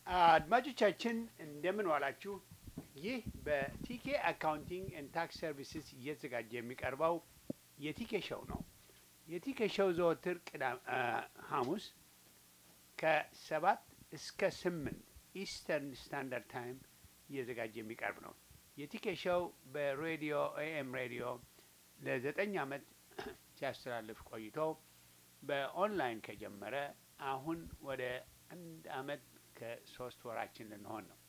አድማጮቻችን እንደምን ዋላችሁ። ይህ በቲኬ አካውንቲንግ ኤንድ ታክስ ሰርቪስስ እየተዘጋጀ የሚቀርበው የቲኬ ሾው ነው። የቲኬ ሾው ዘወትር ቅዳም ሐሙስ ከሰባት እስከ ስምንት ኢስተርን ስታንዳርድ ታይም እየተዘጋጀ የሚቀርብ ነው። የቲኬ ሾው በሬዲዮ ኤኤም ሬዲዮ ለዘጠኝ ዓመት ሲያስተላልፍ ቆይቶ በኦንላይን ከጀመረ አሁን ወደ አንድ ዓመት ከሶስት ወራችን ልንሆን ነው።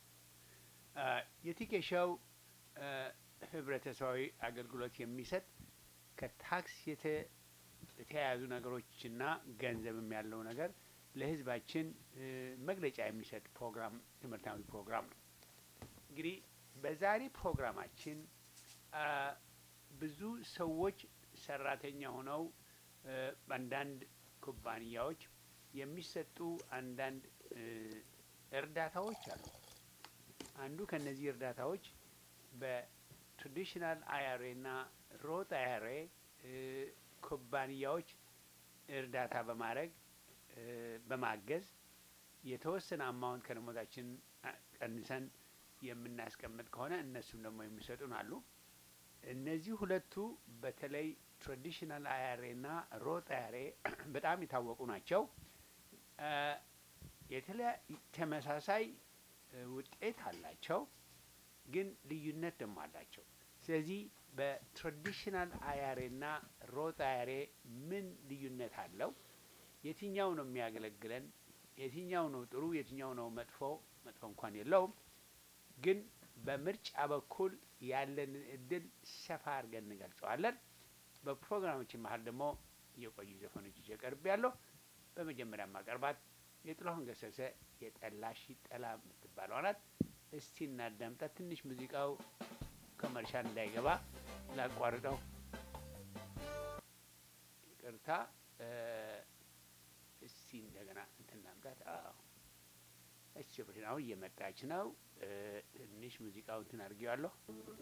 የቲኬ ሾው ህብረተሰባዊ አገልግሎት የሚሰጥ ከታክስ የተያያዙ ነገሮችና ገንዘብም ያለው ነገር ለህዝባችን መግለጫ የሚሰጥ ፕሮግራም ትምህርታዊ ፕሮግራም ነው። እንግዲህ በዛሬ ፕሮግራማችን ብዙ ሰዎች ሰራተኛ ሆነው በአንዳንድ ኩባንያዎች የሚሰጡ አንዳንድ እርዳታዎች አሉ። አንዱ ከነዚህ እርዳታዎች በትራዲሽናል አይአርኤ እና ሮት አይአርኤ ኩባንያዎች እርዳታ በማድረግ በማገዝ የተወሰነ አማውንት ከደሞዛችን ቀንሰን የምናስቀምጥ ከሆነ እነሱም ደግሞ የሚሰጡን አሉ። እነዚህ ሁለቱ በተለይ ትራዲሽናል አይአርኤ እና ሮት አይአርኤ በጣም የታወቁ ናቸው። የተለያዩ ተመሳሳይ ውጤት አላቸው፣ ግን ልዩነት ደግሞ አላቸው። ስለዚህ በትራዲሽናል አይአርኤ እና ሮት አይአርኤ ምን ልዩነት አለው? የትኛው ነው የሚያገለግለን? የትኛው ነው ጥሩ? የትኛው ነው መጥፎ? መጥፎ እንኳን የለውም፣ ግን በምርጫ በኩል ያለንን እድል ሰፋ አድርገን እንገልጸዋለን። በፕሮግራሞችን መሀል ደግሞ የቆዩ ዘፈኖች ይዤ ቀርብ ያለሁ በመጀመሪያ ማቀርባት የጥላሁን ገሰሰ የጠላሽ ጠላ የምትባለው ናት። እስቲ እናዳምጣት። ትንሽ ሙዚቃው ከመርሻል እንዳይገባ ላቋርጠው፣ ይቅርታ። እስቲ እንደገና እንትን ላምጣት። አዎ እሺ፣ አሁን እየመጣች ነው። ትንሽ ሙዚቃው እንትን አድርጌዋለሁ።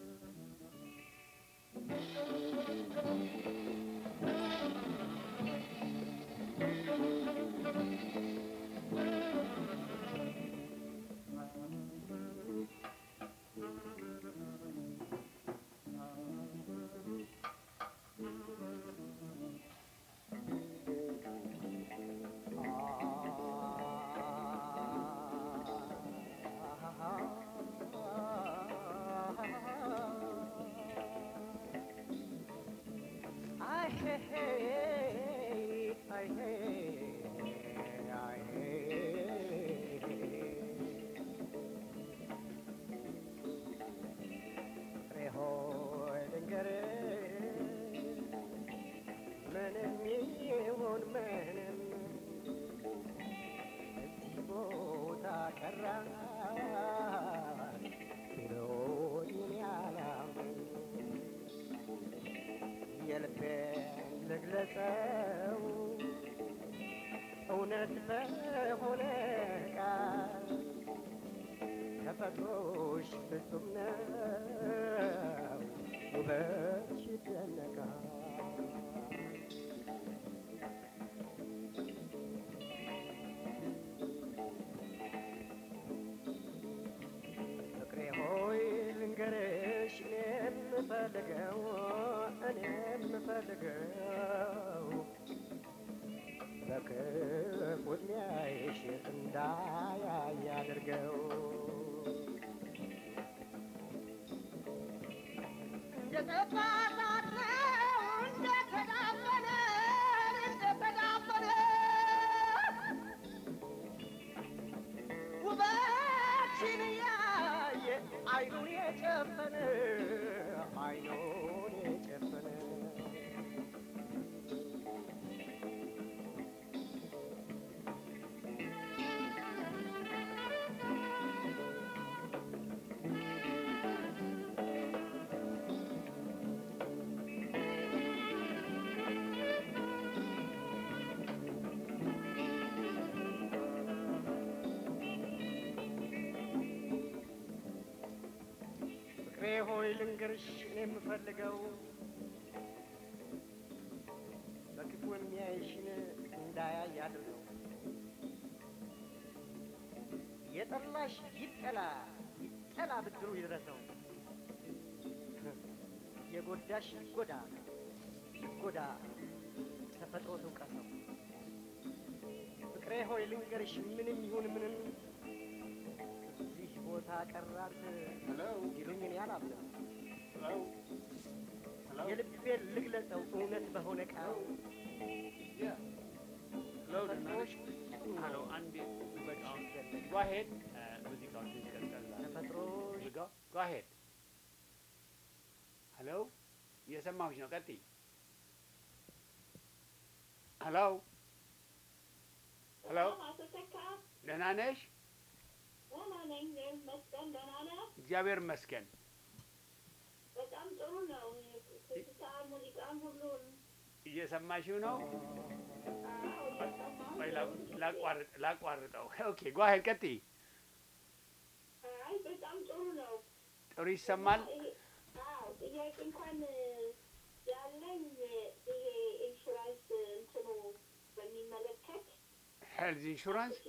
ልግለጸው እውነት በሆነ ቃል ተፈጥሮሽ ፍጹም ነው ውበትሽ ይደነቃል። ፍቅሬ ሆይ ልንገርሽ እኔ የምፈልገው እኔ የምፈልገው በክፉ ዕድሜሽ እንዳያይ አድርገው ውበትሽን ያየ አይኑን የጨፈነ አይኑን የጨፈነ ፍቅሬ ሆይ ልንገርሽ እኔ የምፈልገው በክፉ የሚያይሽን እንዳያይ አድርገው የጠላሽ ይጠላ ይጠላ ብድሩ ይድረሰው። የጎዳሽ ይጎዳ ይጎዳ ተፈጥሮ ትውቀሰው። ፍቅሬ ሆይ ልንገርሽ ምንም ይሁን ምንም እዚህ ቦታ ቀራት ይሉኝ እኔ አላምንም። የልቤን ልግለጸው እውነት በሆነ ቃል ሄሎ ሄሎ አንዴ ሙዚቃውን go ahead ሙዚቃውን ትንሽ ቀዝቀዝ አድርግ። ተፈጥሮ ሙዚቃው go ahead ሄሎ እየሰማሁሽ ነው ቀጥይ ሄሎ ሄሎ አቶ ተካ ደህና ነሽ ደህና ነኝ። እግዚአብሔር ይመስገን ደህና ነህ? እግዚአብሔር ይመስገን በጣም ጥሩ ነው። ትዝታ ሙዚቃም ሁሉን እየሰማሽው ነው አዎ እየሰማሁ ወይ ነው። ላቋርጥ ላቋርጠው ኦኬ go ahead ቀጥይ አይ በጣም ጥሩ ነው። ጥሩ ይሰማል ይሄ- አዎ ጥያቄ እንኳን ያለኝ ይሄ ኢንሹራንስ እንትኑ በሚመለከት ሄልዝ ኢንሹራንስ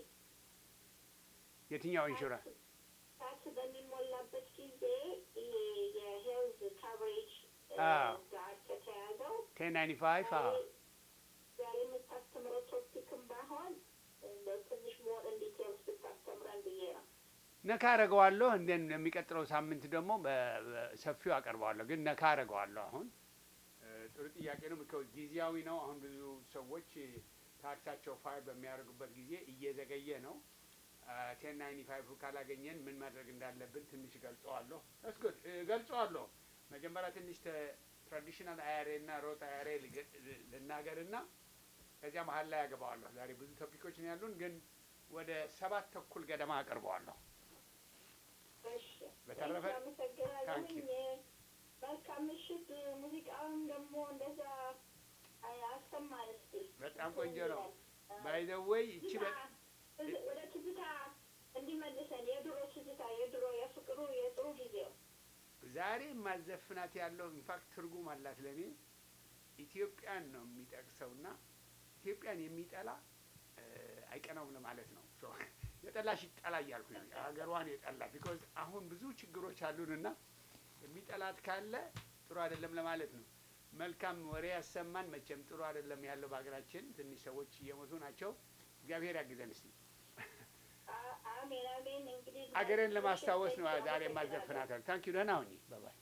የትኛው ኢንሹራንስ ታክስ በሚሞላበት ጊዜ ይሄ የሄልዝ ካቨሬጅ አዎ። ጋር ከተያዘው ቴን ናይንቲ ፋይቭ አዎ ዛሬ የምታስተምረው ቶፒክም ባይሆን እንደው ትንሽ ሞር ኢን ዲቴልስ ብታስተምረን ብዬ ነው። ነካ አረገዋለሁ እንደን የሚቀጥለው ሳምንት ደግሞ በ- በሰፊው አቀርበዋለሁ። ግን ነካ አረገዋለሁ። አሁን እ፣ ጥሩ ጥያቄ ነው። ምክንያቱ ጊዜያዊ ነው። አሁን ብዙ ሰዎች ታክሳቸው ፋይል በሚያደርጉበት ጊዜ እየዘገየ ነው። ቴን ናይንቲ ፋይቭ ካላገኘን ምን ማድረግ እንዳለብን ትንሽ ገልጸዋለሁ። እስኩድ ገልጸዋለሁ። መጀመሪያ ትንሽ ትራዲሽናል አያሬ እና ሮት አያሬ ልናገር እና ከዚያ መሀል ላይ ያገባዋለሁ። ዛሬ ብዙ ቶፒኮች ነው ያሉን፣ ግን ወደ ሰባት ተኩል ገደማ አቀርበዋለሁ። እሺ በተረፈ አመሰግናለሁኝ። ታንክ ዩ። መልካም ምሽት። ሙዚቃውን ደግሞ እንደዛ አይ- አሰማን እስኪ። በጣም ቆንጆ ነው። ባይ ዘ ዌይ እቺ በ- ትዝታ- ወደ ትዝታ እንዲመልሰን የድሮ ትዝታ የድሮ የፍቅሩ የጥሩ ጊዜው ዛሬ ማዘፍናት ያለው ኢንፋክት ትርጉም አላት ለእኔ ኢትዮጵያን ነው የሚጠቅሰውና ኢትዮጵያን የሚጠላ እ፣ አይቀናውም ለማለት ነው። ሶ የጠላሽ ይጠላ እያልኩ ነው ሀገሯን የጠላ ቢኮዝ አሁን ብዙ ችግሮች አሉንና የሚጠላት ካለ ጥሩ አይደለም ለማለት ነው። መልካም ወሬ ያሰማን። መቼም ጥሩ አይደለም ያለው በሀገራችን ትንሽ ሰዎች እየሞቱ ናቸው። እግዚአብሔር ያግዘን እስቲ። አ- አሜን አሜን። እንግዲህ አገሬን ለማስታወስ ነው ዛሬ ማዘፍናት። ታንክ ዩ ደህና ሁኚ። ባባይ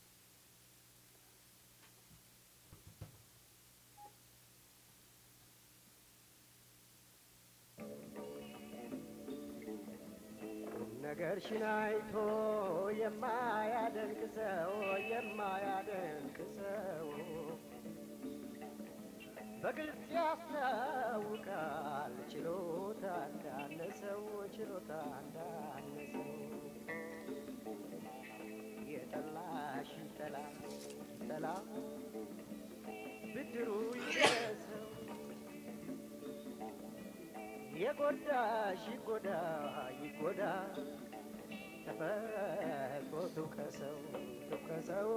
ነገርሽን አይቶ የማያደንቅ ሰው የማያደንቅ ሰው በግልጽ ያስታውቃል ችሎታ እንዳነሰው ችሎታ እንዳነሰው የጠላሽ ይጠላ ይጠላ ብድሩ ይድረሰው የጎዳሽ ይጎዳ ይጎዳ ተፈጥሮ ትውቀሰው ትውቀሰው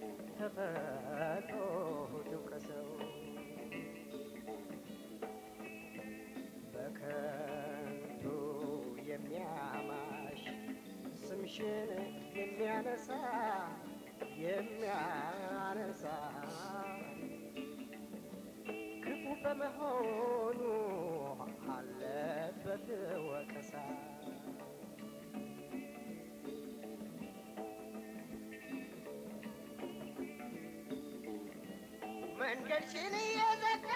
ተፈጥሮ ትውቀሰው በከንቱ የሚያማሽ ስምሽን የሚያነሳ የሚያነሳ ክፉ በመሆኑ አለበት ወቀሳ። መንገድሽን እየዘጋ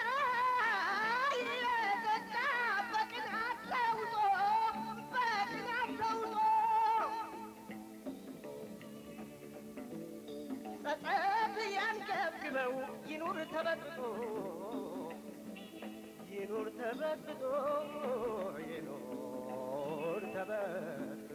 እየዘጋ በቅናት ለውጦ በቅናት ለውጦ ጸጸት ያንገብግበው ይኑር ተበጥቶ ይኑር ተበጥቶ ይኑር ተበጥቶ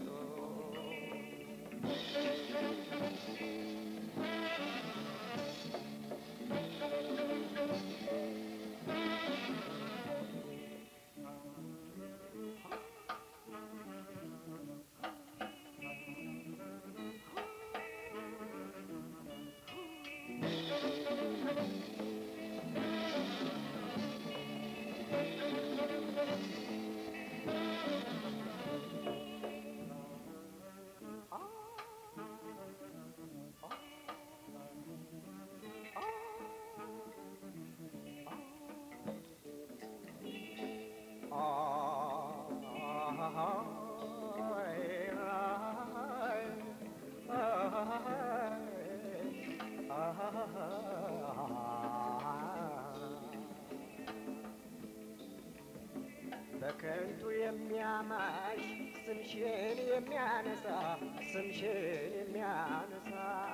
በከንቱ የሚያማሽ ስምሽን የሚያነሳ ስምሽን የሚያነሳ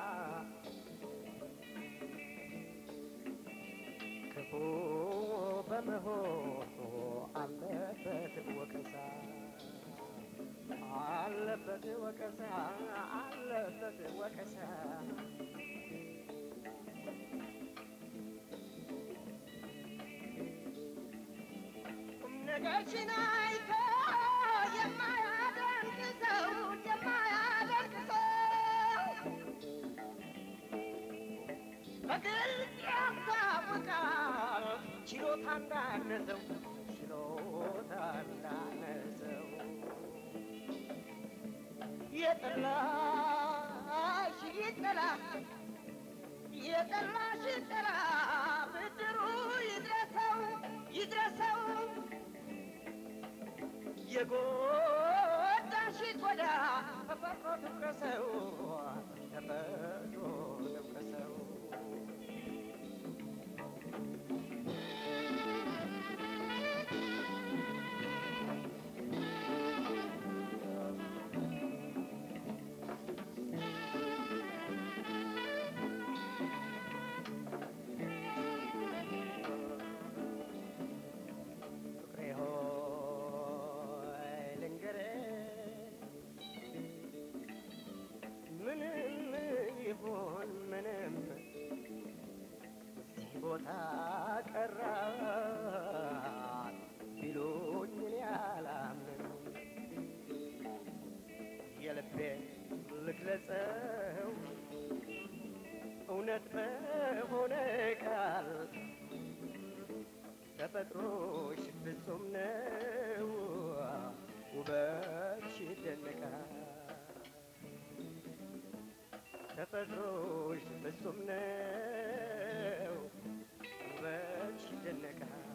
ክፉ በመሆኑ አለበት ወቀሳ አለበት ወቀሳ አለበት ወቀሳ ቁም ነገርሽን አይቶ የማያደንቅ ሰው የማያደንቅ ሰው በግልጽ ያስታውቃል ችሎታ እንዳነሰው ችሎታ እንዳነሰው የጠላሽ ይጠላ የጠላሽ ይጠላ ብድሩ ይድረሰው ይድረሰው የጎዳሽ ይጎዳ ተፈጥሮ ትውቀሰው ተፈጥሮ ትውቀሰው ፍቅሬ ሆይ ልንገርህ ምንም ይሁን ምንም እዚህ ቦታ ቀራት ቢሉኝ እኔ አላምንም የልቤን ልግለጸው እውነት በሆነ ቃል ተፈጥሮሽ ፍጹም ነው፣ ውበትሽ ይደነቃል። ተፈጥሮሽ ፍጹም ነው፣ ውበትሽ ይደነቃል።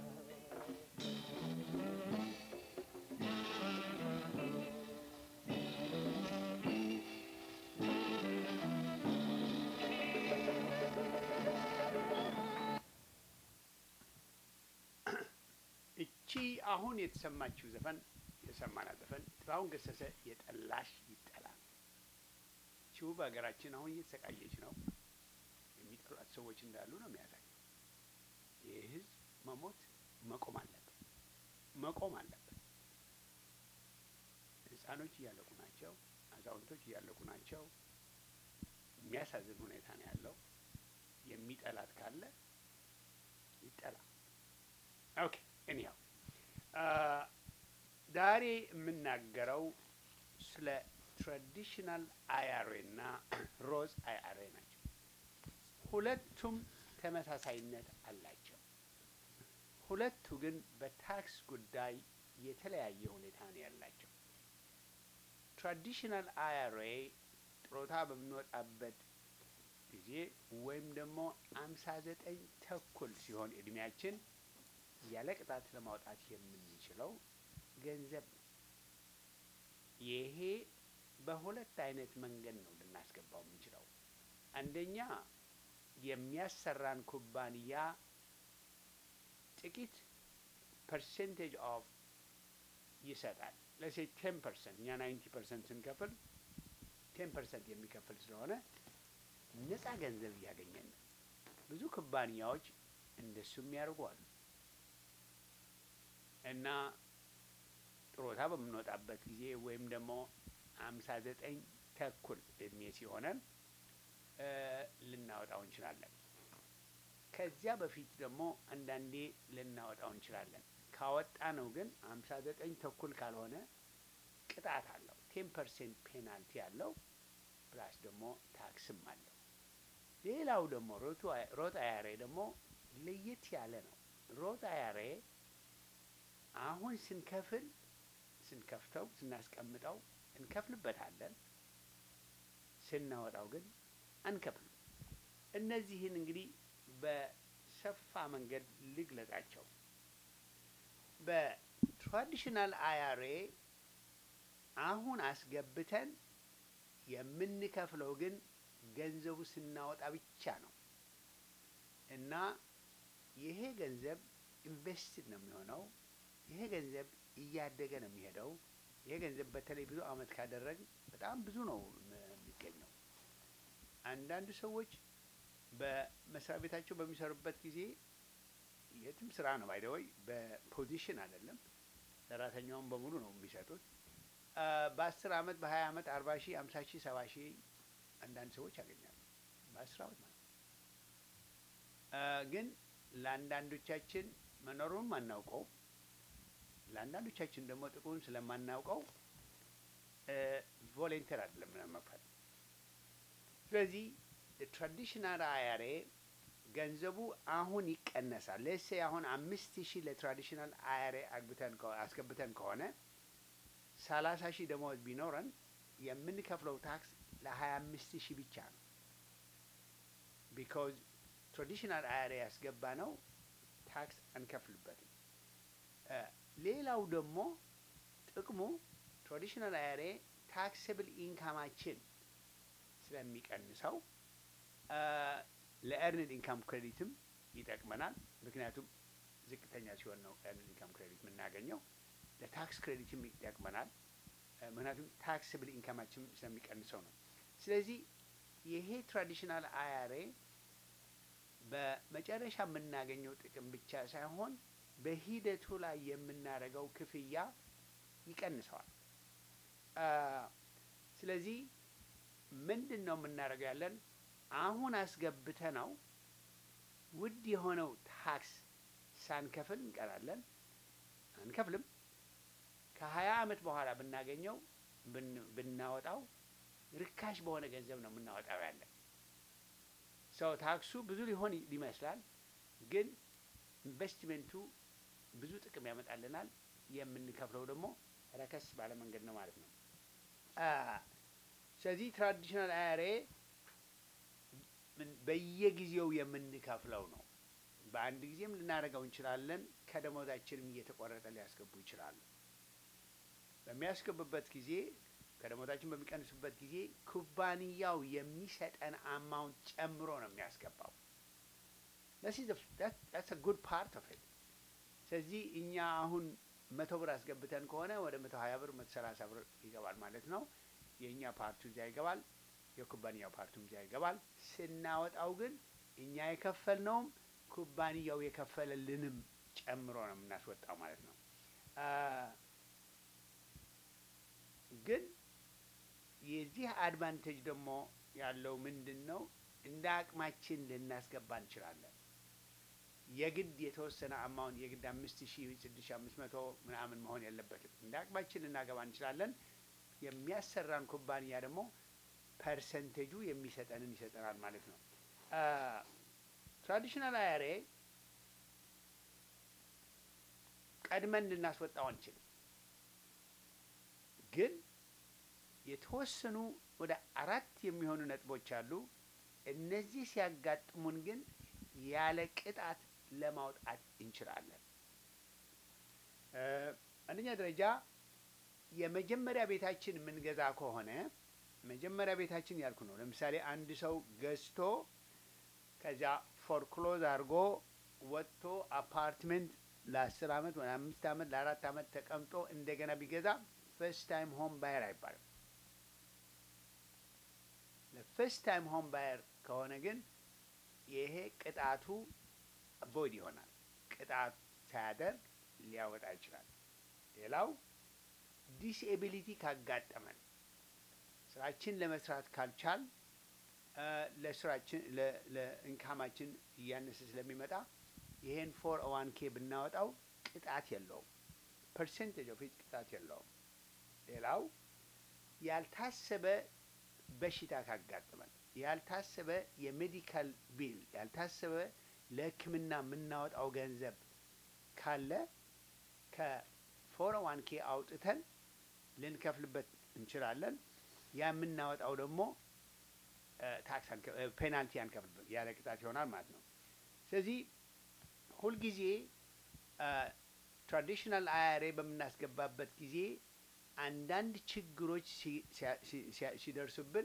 እቺ አሁን የተሰማችው ዘፈን የሰማናት ዘፈን ጥላሁን ገሰሰ የጠላሽ ይጠላ። ቺው በሀገራችን አሁን እየተሰቃየች ነው። የሚጠሏት ሰዎች እንዳሉ ነው የሚያሳየው። ይህ ህዝብ መሞት መቆም አለበት፣ መቆም አለበት። ህፃኖች እያለቁ ናቸው፣ አዛውንቶች እያለቁ ናቸው። የሚያሳዝን ሁኔታ ነው ያለው። የሚጠላት ካለ ይጠላ። ኦኬ እኒያው ዛሬ የምናገረው ስለ ትራዲሽናል አያሬ እና ሮዝ አያሬ ናቸው። ሁለቱም ተመሳሳይነት አላቸው። ሁለቱ ግን በታክስ ጉዳይ የተለያየ ሁኔታ ነው ያላቸው። ትራዲሽናል አያሬ ጥሮታ በምንወጣበት ጊዜ ወይም ደግሞ አምሳ ዘጠኝ ተኩል ሲሆን እድሜያችን ያለ ቅጣት ለማውጣት የምንችለው ገንዘብ ነው። ይሄ በሁለት አይነት መንገድ ነው ልናስገባው የምንችለው። አንደኛ የሚያሰራን ኩባንያ ጥቂት ፐርሴንቴጅ ኦፍ ይሰጣል። ለሴ ቴን ፐርሰንት እኛ ናይንቲ ፐርሰንት ስንከፍል ቴን ፐርሰንት የሚከፍል ስለሆነ ነፃ ገንዘብ እያገኘን ነው። ብዙ ኩባንያዎች እንደሱ የሚያደርጉ አሉ። እና ጥሮታ በምንወጣበት ጊዜ ወይም ደግሞ አምሳ ዘጠኝ ተኩል እድሜ ሲሆነን ልናወጣው እንችላለን። ከዚያ በፊት ደግሞ አንዳንዴ ልናወጣው እንችላለን። ካወጣ ነው ግን አምሳ ዘጠኝ ተኩል ካልሆነ ቅጣት አለው። ቴን ፐርሰንት ፔናልቲ አለው። ፕላስ ደግሞ ታክስም አለው። ሌላው ደግሞ ሮት አያሬ ደግሞ ለየት ያለ ነው። ሮት አያሬ አሁን ስንከፍል ስንከፍተው ስናስቀምጠው እንከፍልበታለን። ስናወጣው ግን አንከፍልም። እነዚህን እንግዲህ በሰፋ መንገድ ልግለጻቸው። በትራዲሽናል አያሬ አሁን አስገብተን የምንከፍለው ግን ገንዘቡ ስናወጣ ብቻ ነው እና ይሄ ገንዘብ ኢንቨስትድ ነው የሚሆነው ይሄ ገንዘብ እያደገ ነው የሚሄደው። ይሄ ገንዘብ በተለይ ብዙ አመት ካደረግ በጣም ብዙ ነው የሚገኘው። አንዳንድ ሰዎች በመስሪያ ቤታቸው በሚሰሩበት ጊዜ የትም ስራ ነው ባይደወይ በፖዚሽን አይደለም። ሰራተኛውን በሙሉ ነው የሚሰጡት። በአስር አመት በሀያ አመት አርባ ሺህ አምሳ ሺህ ሰባ ሺህ አንዳንድ ሰዎች ያገኛሉ በአስር አመት ማለት ነው። ግን ለአንዳንዶቻችን መኖሩን አናውቀው፣ ለአንዳንዶቻችን ደግሞ ጥቅሙን ስለማናውቀው ቮሌንተር አይደለም ምናምን መክፈል። ስለዚህ ትራዲሽናል አያሬ ገንዘቡ አሁን ይቀነሳል። ለሴ አሁን አምስት ሺህ ለትራዲሽናል አያሬ አግብተን አስገብተን ከሆነ ሰላሳ ሺህ ደመወዝ ቢኖረን የምንከፍለው ታክስ ለሀያ አምስት ሺህ ብቻ ነው። ቢካዝ ትራዲሽናል አያሬ ያስገባ ነው ታክስ አንከፍልበትም። ሌላው ደግሞ ጥቅሙ ትራዲሽናል አያሬ ታክስብል ኢንካማችን ስለሚቀንሰው ለኤርንድ ኢንካም ክሬዲትም ይጠቅመናል። ምክንያቱም ዝቅተኛ ሲሆን ነው ኤርንድ ኢንካም ክሬዲት የምናገኘው። ለታክስ ክሬዲትም ይጠቅመናል። ምክንያቱም ታክስብል ኢንካማችን ስለሚቀንሰው ነው። ስለዚህ ይሄ ትራዲሽናል አያሬ በመጨረሻ የምናገኘው ጥቅም ብቻ ሳይሆን በሂደቱ ላይ የምናደርገው ክፍያ ይቀንሰዋል። ስለዚህ ምንድን ነው የምናደርገው ያለን አሁን አስገብተ ነው ውድ የሆነው ታክስ ሳንከፍል እንቀራለን። አንከፍልም። ከሀያ አመት በኋላ ብናገኘው ብናወጣው ርካሽ በሆነ ገንዘብ ነው የምናወጣው ያለን። ሰው ታክሱ ብዙ ሊሆን ይመስላል፣ ግን ኢንቨስትሜንቱ ብዙ ጥቅም ያመጣልናል። የምንከፍለው ደግሞ ረከስ ባለ መንገድ ነው ማለት ነው። ስለዚህ ትራዲሽናል አያሬ በየጊዜው የምንከፍለው ነው። በአንድ ጊዜም ልናደርገው እንችላለን። ከደሞዛችንም እየተቆረጠ ሊያስገቡ ይችላሉ። በሚያስገቡበት ጊዜ ከደሞዛችን በሚቀንሱበት ጊዜ ኩባንያው የሚሰጠን አማውንት ጨምሮ ነው የሚያስገባው። ስ ጉድ ፓርት ኦፍ ኢት። ስለዚህ እኛ አሁን መቶ ብር አስገብተን ከሆነ ወደ መቶ ሀያ ብር መቶ ሰላሳ ብር ይገባል ማለት ነው። የእኛ ፓርቱ እዚያ ይገባል፣ የኩባንያው ፓርቱም እዚያ ይገባል። ስናወጣው ግን እኛ የከፈልነውም ኩባንያው የከፈለልንም ጨምሮ ነው የምናስወጣው ማለት ነው። ግን የዚህ አድቫንቴጅ ደግሞ ያለው ምንድን ነው? እንደ አቅማችን ልናስገባ እንችላለን። የግድ የተወሰነ አማውን የግድ አምስት ሺህ ስድስት ሺህ አምስት መቶ ምናምን መሆን የለበትም። እንደ አቅማችን ልናገባ እንችላለን። የሚያሰራን ኩባንያ ደግሞ ፐርሰንቴጁ የሚሰጠንን ይሰጠናል ማለት ነው። ትራዲሽናል አያሬ ቀድመን ልናስወጣው አንችልም። ግን የተወሰኑ ወደ አራት የሚሆኑ ነጥቦች አሉ። እነዚህ ሲያጋጥሙን ግን ያለ ቅጣት ለማውጣት እንችላለን። አንደኛ ደረጃ የመጀመሪያ ቤታችን የምንገዛ ከሆነ መጀመሪያ ቤታችን ያልኩ ነው። ለምሳሌ አንድ ሰው ገዝቶ ከዚያ ፎርክሎዝ አድርጎ ወጥቶ አፓርትመንት ለአስር አመት ወይ አምስት አመት ለአራት አመት ተቀምጦ እንደገና ቢገዛ ፈርስት ታይም ሆም ባየር አይባልም። ለፈርስት ታይም ሆም ባየር ከሆነ ግን ይሄ ቅጣቱ ቦይድ ይሆናል። ቅጣት ሳያደርግ ሊያወጣ ይችላል። ሌላው ዲስኤቢሊቲ ካጋጠመን ስራችን ለመስራት ካልቻል ለስራችን ለኢንካማችን እያነሰ ስለሚመጣ ይሄን ፎር ዋን ኬ ብናወጣው ቅጣት የለውም። ፐርሰንቴጅ ኦፍ ቅጣት የለውም። ሌላው ያልታሰበ በሽታ ካጋጠመን ያልታሰበ የሜዲካል ቢል ያልታሰበ ለሕክምና የምናወጣው ገንዘብ ካለ ከፎር ዋን ኬ አውጥተን ልንከፍልበት እንችላለን። ያ የምናወጣው ደግሞ ታክስ ፔናልቲ አንከፍልበት ያለ ቅጣት ይሆናል ማለት ነው። ስለዚህ ሁልጊዜ ትራዲሽናል አያሬ በምናስገባበት ጊዜ አንዳንድ ችግሮች ሲደርሱብን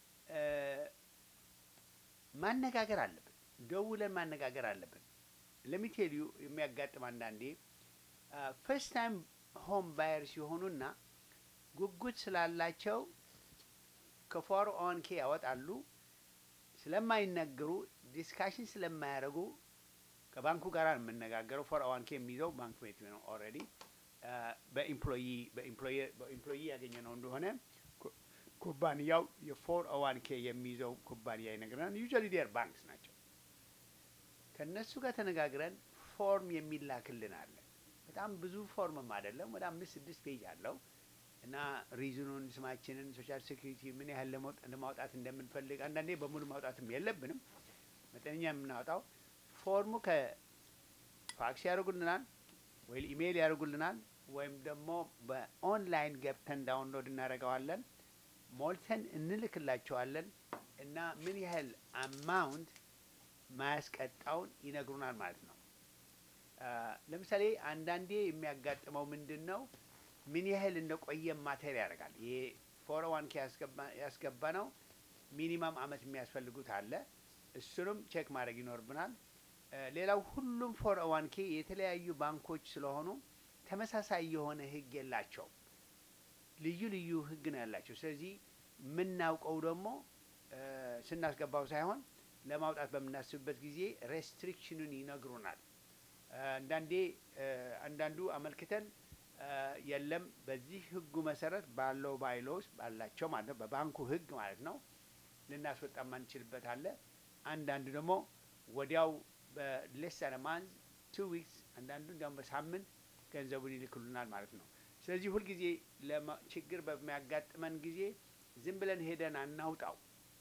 ማነጋገር አለብን። ደውለን ማነጋገር አለብን። ለሚቴልዩ የሚያጋጥም አንዳንዴ ፈርስት ታይም ሆም ባየር ሲሆኑና ጉጉት ስላላቸው ከፎር ኦን ኬ ያወጣሉ። ስለማይነግሩ ዲስካሽን ስለማያደርጉ ከባንኩ ጋር ነው የምነጋገረው። ፎር ኦን ኬ የሚይዘው ባንክ ቤት ነው ኦልሬዲ በኢምፕሎይ በኢምፕሎይ ያገኘ ነው እንደሆነ ኩ- ኩባንያው የፎር ኦዋን ኬ የሚይዘው ኩባንያ ይነግረናል። ዩዥዋሊ ዴር ባንክስ ናቸው። ከእነሱ ጋር ተነጋግረን ፎርም የሚላክልን አለ። በጣም ብዙ ፎርምም አይደለም፣ ወደ አምስት ስድስት ፔጅ አለው እና ሪዝኑን፣ ስማችንን፣ ሶሻል ሴኩሪቲ ምን ያህል ለመውጥ- ለማውጣት እንደምንፈልግ አንዳንዴ በሙሉ ማውጣትም የለብንም መጠነኛ የምናወጣው ፎርሙ ከፋክስ ያደርጉልናል ወይ ኢሜይል ያደርጉልናል ወይም ደግሞ በኦንላይን ገብተን ዳውንሎድ እናደርገዋለን ሞልተን እንልክላቸዋለን እና ምን ያህል አማውንት ማያስቀጣውን ይነግሩናል ማለት ነው። አ፣ ለምሳሌ አንዳንዴ የሚያጋጥመው ምንድን ነው? ምን ያህል እንደቆየ ማተር ያደርጋል። ይሄ ፎር ዋን ኬ ያስገባ ነው ሚኒማም አመት የሚያስፈልጉት አለ። እሱንም ቼክ ማድረግ ይኖርብናል። አ፣ ሌላው ሁሉም ፎር ዋን ኬ የተለያዩ ባንኮች ስለሆኑ ተመሳሳይ የሆነ ህግ የላቸው። ልዩ ልዩ ህግ ነው ያላቸው። ስለዚህ የምናውቀው ደግሞ አ፣ ስናስገባው ሳይሆን ለማውጣት በምናስብበት ጊዜ ሬስትሪክሽኑን ይነግሩናል። አ፣ አንዳንዴ አ፣ አንዳንዱ አመልክተን አ፣ የለም በዚህ ህጉ መሰረት ባለው ባይሎስ ባላቸው ማለት ነው በባንኩ ህግ ማለት ነው ልናስወጣ ማንችልበት አለ። አንዳንዱ ደግሞ ወዲያው በሌስ ማንዝ ቱ ዊክስ አንዳንዱ እንዲያውም በሳምንት ገንዘቡን ይልክሉናል ማለት ነው። ስለዚህ ሁልጊዜ ለማ- ችግር በሚያጋጥመን ጊዜ ዝም ብለን ሄደን አናውጣው።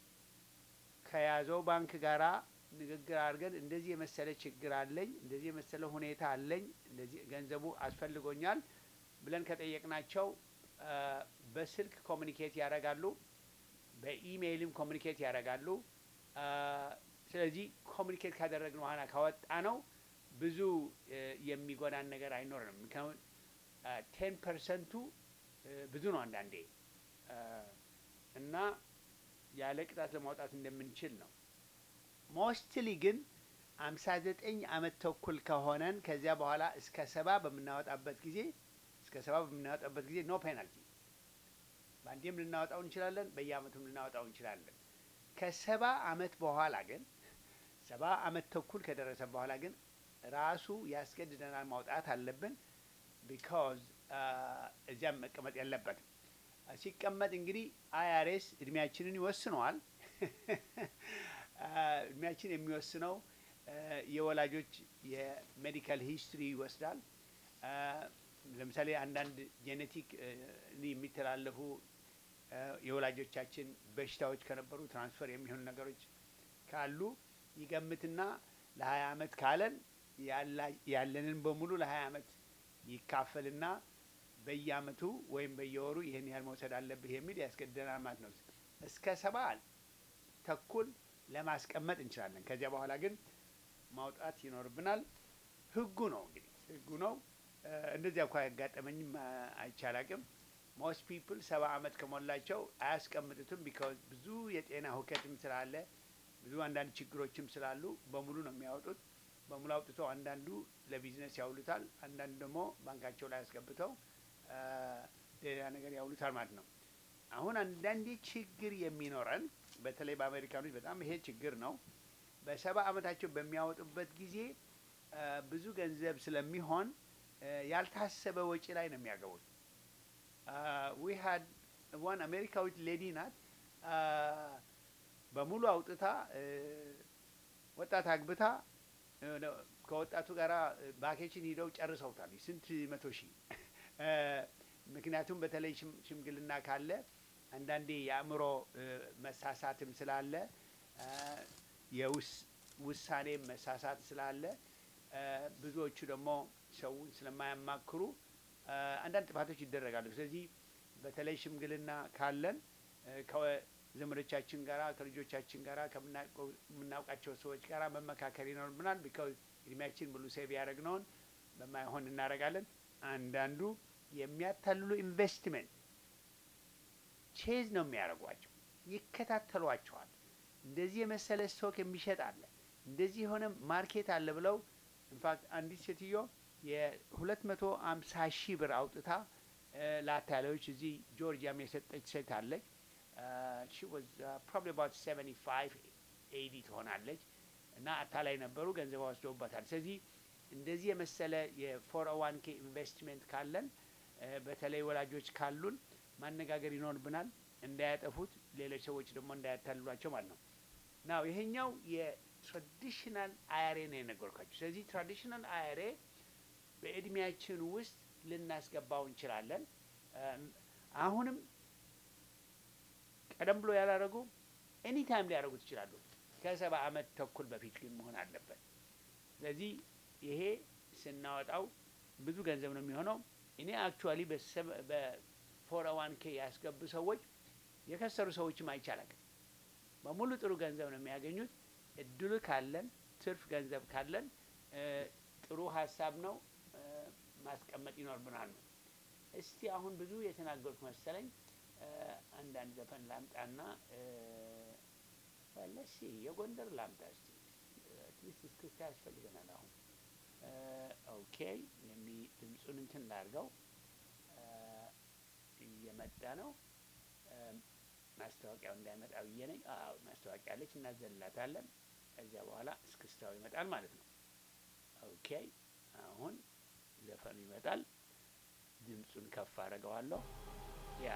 ከያዘው ባንክ ጋራ ንግግር አድርገን እንደዚህ የመሰለ ችግር አለኝ፣ እንደዚህ የመሰለ ሁኔታ አለኝ፣ እንደዚህ ገንዘቡ አስፈልጎኛል ብለን ከጠየቅናቸው አ፣ በስልክ ኮሚኒኬት ያደርጋሉ፣ በኢሜይልም ኮሚኒኬት ያደርጋሉ። አ፣ ስለዚህ ኮሚኒኬት ካደረግን በኋላ ካወጣ ነው ብዙ እ፣ የሚጎዳን ነገር አይኖርንም። ምክንያቱም ቴን ፐርሰንቱ ብዙ ነው አንዳንዴ አ፣ እና ያለ ቅጣት ለማውጣት እንደምንችል ነው። ሞስትሊ ግን አምሳ ዘጠኝ አመት ተኩል ከሆነን ከዚያ በኋላ እስከ ሰባ በምናወጣበት ጊዜ እስከ ሰባ በምናወጣበት ጊዜ ኖ ፔናልቲ በአንዴም ልናወጣው እንችላለን፣ በየአመቱም ልናወጣው እንችላለን። ከሰባ አመት በኋላ ግን ሰባ አመት ተኩል ከደረሰ በኋላ ግን ራሱ ያስገድደናል ማውጣት አለብን። ቢካዝ እዚያም መቀመጥ የለበትም። ሲቀመጥ እንግዲህ አይአርኤስ እድሜያችንን ይወስነዋል። እድሜያችን የሚወስነው አ፣ የወላጆች የሜዲካል ሂስትሪ ይወስዳል። አ፣ ለምሳሌ አንዳንድ ጄኔቲክ የሚተላለፉ አ፣ የወላጆቻችን በሽታዎች ከነበሩ ትራንስፈር የሚሆኑ ነገሮች ካሉ ይገምትና ለሀያ አመት ካለን ያላ- ያለንን በሙሉ ለሀያ አመት ይካፈልና በየአመቱ ወይም በየወሩ ይህን ያህል መውሰድ አለብህ የሚል ያስገድደናል ማለት ነው። እስከ ሰባ ተኩል ለማስቀመጥ እንችላለን። ከዚያ በኋላ ግን ማውጣት ይኖርብናል። ህጉ ነው እንግዲህ ህጉ ነው። እ፣ እንደዚያ እንኳ ያጋጠመኝም አ፣ አይቻላቅም። ሞስት ፒፕል ሰባ አመት ከሞላቸው አያስቀምጡትም። ቢካዝ ብዙ የጤና ሁከትም ስላለ ብዙ አንዳንድ ችግሮችም ስላሉ በሙሉ ነው የሚያወጡት። በሙሉ አውጥተው አንዳንዱ ለቢዝነስ ያውሉታል፣ አንዳንዱ ደግሞ ባንካቸው ላይ አስገብተው አ፣ ሌላ ነገር ያውሉታል ማለት ነው። አሁን አንዳንዴ ችግር የሚኖረን በተለይ በአሜሪካኖች በጣም ይሄ ችግር ነው። በሰባ አመታቸው በሚያወጡበት ጊዜ አ፣ ብዙ ገንዘብ ስለሚሆን አ፣ ያልታሰበ ወጪ ላይ ነው የሚያገቡት። ዊ ሀድ ዋን አሜሪካዊት ሌዲ ናት አ፣ በሙሉ አውጥታ እ፣ ወጣት አግብታ እ፣ ነው ከወጣቱ ጋር ቫኬሽን ሂደው ጨርሰውታል። ስንት መቶ ሺህ እ፣ ምክንያቱም በተለይ ሽም- ሽምግልና ካለ አንዳንዴ የአእምሮ እ፣ መሳሳትም ስላለ እ፣ የውስ- ውሳኔ መሳሳት ስላለ እ፣ ብዙዎቹ ደግሞ ሰውን ስለማያማክሩ እ፣ አንዳንድ ጥፋቶች ይደረጋሉ። ስለዚህ በተለይ ሽምግልና ካለን እ፣ ከዘመዶቻችን ጋራ ከልጆቻችን ጋራ ከምናውቀው- ከምናውቃቸው ሰዎች ጋራ መመካከል ይኖርብናል። ቢካዝ እድሜያችን ሙሉ ሴቭ ያደረግነውን በማይሆን እናደርጋለን። አንዳንዱ የሚያታልሉ ኢንቨስትመንት ቼዝ ነው የሚያደርጓቸው፣ ይከታተሏቸዋል። እንደዚህ የመሰለ ስቶክ የሚሸጥ አለ፣ እንደዚህ የሆነ ማርኬት አለ ብለው ኢንፋክት አንዲት ሴትዮ የሁለት መቶ አምሳ ሺህ ብር አውጥታ እ፣ ለአታላዮች እዚህ ጆርጂያም የሰጠች ሴት አለች። ሺ ዋዝ ፕሮባብሊ አባውት ሰቨንቲ ፋይቭ ኤይዲ ትሆናለች እና አታላይ ነበሩ፣ ገንዘብ ወስደውባታል። ስለዚህ እንደዚህ የመሰለ የፎር ዋን ኬ ኢንቨስትሜንት ካለን እ፣ በተለይ ወላጆች ካሉን ማነጋገር ይኖርብናል፣ እንዳያጠፉት፣ ሌሎች ሰዎች ደግሞ እንዳያታልሏቸው ማለት ነው። ናው ይሄኛው የትራዲሽናል አያሬ ነው የነገርኳቸው። ስለዚህ ትራዲሽናል አያሬ በእድሜያችን ውስጥ ልናስገባው እንችላለን። እም፣ አሁንም ቀደም ብሎ ያላረጉ ኤኒታይም ሊያደርጉት ይችላሉ። ከሰባ ዓመት ተኩል በፊት ግን መሆን አለበት። ስለዚህ ይሄ ስናወጣው ብዙ ገንዘብ ነው የሚሆነው። እኔ አክቹዋሊ በፎር ዋን ኬ ያስገቡ ሰዎች የከሰሩ ሰዎችም አይቻላል። በሙሉ ጥሩ ገንዘብ ነው የሚያገኙት። እድሉ ካለን ትርፍ ገንዘብ ካለን እ፣ ጥሩ ሀሳብ ነው እ፣ ማስቀመጥ ይኖርብናል ነው። እስቲ አሁን ብዙ የተናገሩት መሰለኝ። እ፣ አንዳንድ ዘፈን ላምጣና ለሲ የጎንደር ላምጣ እስቲ አትሊስት እስክስታ ያስፈልገናል አሁን እ፣ ኦኬ የሚ ድምፁን እንትን ላድርገው እ፣ እየመጣ ነው እ፣ ማስታወቂያው እንዳይመጣ ብዬ ነኝ። አዎ ማስታወቂያ አለች፣ እናዘልላታለን። ከዚያ በኋላ እስክስታው ይመጣል ማለት ነው። ኦኬ አሁን ዘፈኑ ይመጣል። ድምፁን ከፍ አደርገዋለሁ። ያ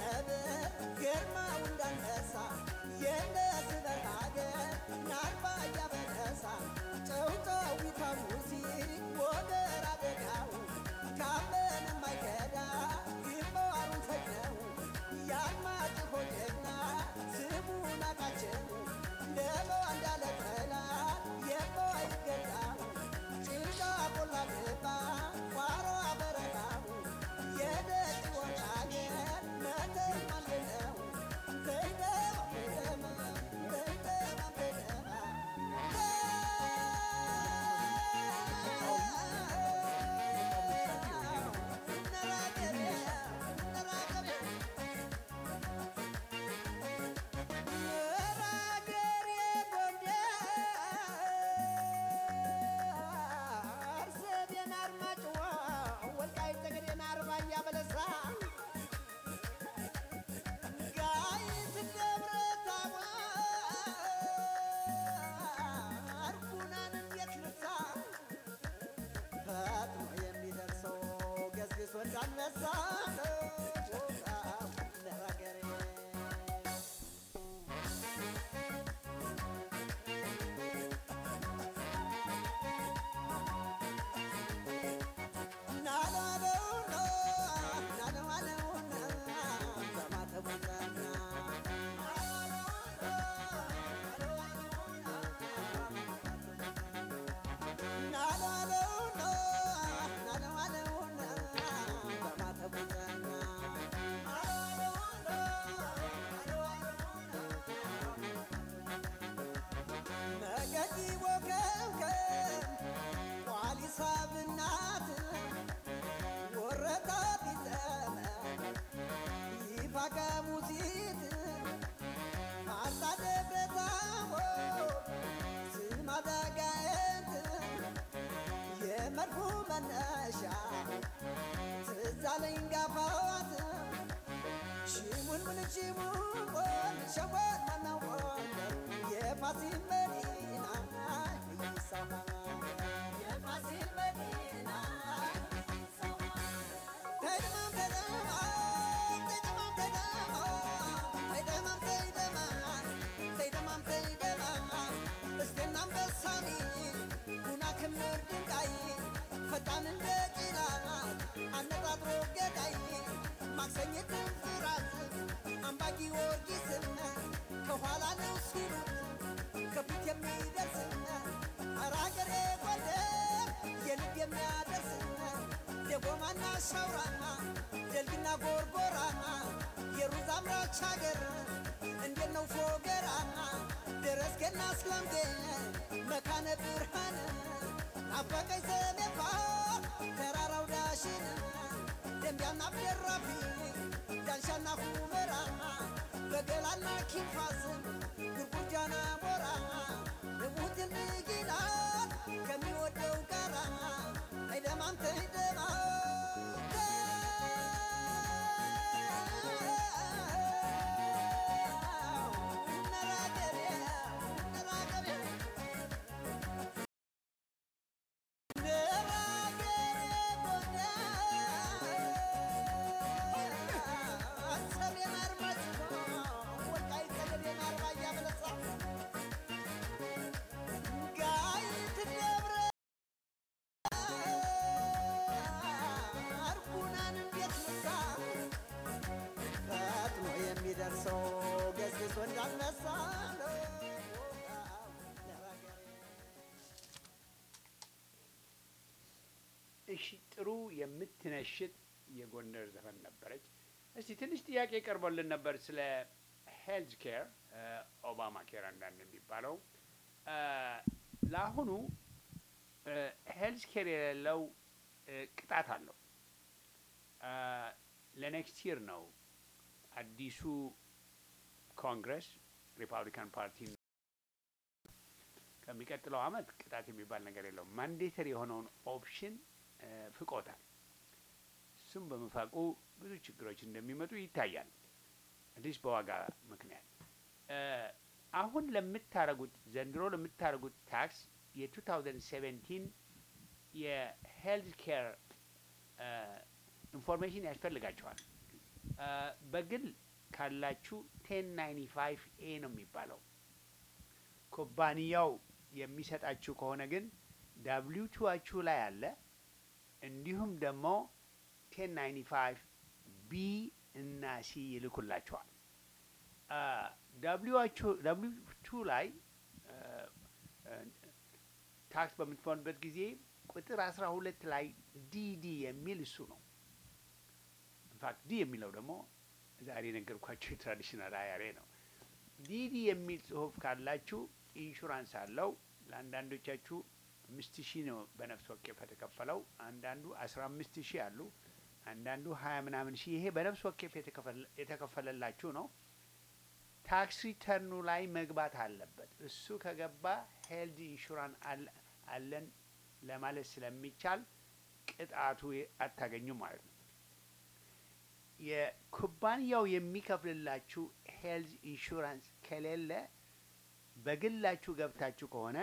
Get my እንዳንበሳ ለሀገሬ ነገዲ ወከምከም ቋሊሳ ብናት ወረታ ቢዘመ ይፋቀ ሙሲት አርታ ደብረታቦ ስማዳጋየት የመድፉ መነሻ ትዛለኝ ጋፋት ሽሙንሙን ሽሙን ሸወት መናወት የፋሲል መዲና ይሰማ የፋሲል መዲና ተይደማም ተይደማም ተይደማም ተይደማም ተይደማም ተይደማም እስቴና አንበሳሚ ጉና ክምር ድንጋይ ፈጣን እንደ ቂላ አነጣጥሮ ገዳይ ማክሰኝት ፍራት አምባ ጊዮርጊስን ከኋላ ነው ሲሉት ከፊት የሚደርስን ኧረ አገሬ ጎንደር የልብ የሚያደርስን ደጎማና ሻውራና ደልግና ጎርጎራና የሩዝ አምራች ሀገር እንዴት ነው ፎገራና ደረስገና ስላምጌ መካነ ብርሃን ናፈቀኝ ሰሜፋ ተራራው ዳሽን ደንቢያና አብደራፊ ዳንሻና ሁመራ በገላና ኪንፋስ ጉርጉርጃና ሞራ እሙትን ንጊላ ከሚወደው ጋራ አይደማም ተይደማ የሚደርሰው ገዝግዞ እንዳልነሳ ነው። እሺ ጥሩ የምትነሽጥ የጎንደር ዘፈን ነበረች። እስቲ ትንሽ ጥያቄ ቀርቦልን ነበር ስለ ሄልዝ ኬር ኦባማ ኬር አንዳንድ የሚባለው አ፣ ለአሁኑ ሄልዝ ኬር የሌለው እ፣ ቅጣት አለው። አ፣ ለኔክስት ይር ነው አዲሱ ኮንግረስ ሪፐብሊካን ፓርቲ ከሚቀጥለው አመት ቅጣት የሚባል ነገር የለውም። ማንዴተሪ የሆነውን ኦፕሽን እ፣ ፍቆታል። እሱም በመፋቁ ብዙ ችግሮች እንደሚመጡ ይታያል። አዲስ በዋጋ ምክንያት እ፣ አሁን ለምታረጉት ዘንድሮ ለምታረጉት ታክስ የ2017 የሄልዝ ኬር ኢንፎርሜሽን ያስፈልጋቸዋል። እ፣ በግል ካላችሁ ቴን ናይንቲ ፋይቭ ኤ ነው የሚባለው። ኩባንያው የሚሰጣችሁ ከሆነ ግን ዳብሊው ቱዋችሁ ላይ አለ። እንዲሁም ደግሞ ቴን ናይንቲ ፋይቭ ቢ እና ሲ ይልኩላችኋል። ዳብሊው ቱ ላይ አ፣ አ፣ ታክስ በምትሆንበት ጊዜ ቁጥር አስራ ሁለት ላይ ዲዲ የሚል እሱ ነው። ኢንፋክት ዲ የሚለው ደግሞ ዛሬ የነገርኳቸው የትራዲሽናል አያሬ ነው። ዲዲ የሚል ጽሁፍ ካላችሁ ኢንሹራንስ አለው። ለአንዳንዶቻችሁ አምስት ሺህ ነው በነፍስ ወከፍ የተከፈለው። አንዳንዱ አስራ አምስት ሺህ አሉ። አንዳንዱ ሀያ ምናምን ሺህ። ይሄ በነፍስ ወከፍ የተከፈለ- የተከፈለላችሁ ነው። ታክስ ሪተርኑ ላይ መግባት አለበት። እሱ ከገባ ሄልድ ኢንሹራንስ አለ- አለን ለማለት ስለሚቻል ቅጣቱ አታገኙም ማለት ነው። የኩባንያው የሚከፍልላችሁ ሄልዝ ኢንሹራንስ ከሌለ በግላችሁ ገብታችሁ ከሆነ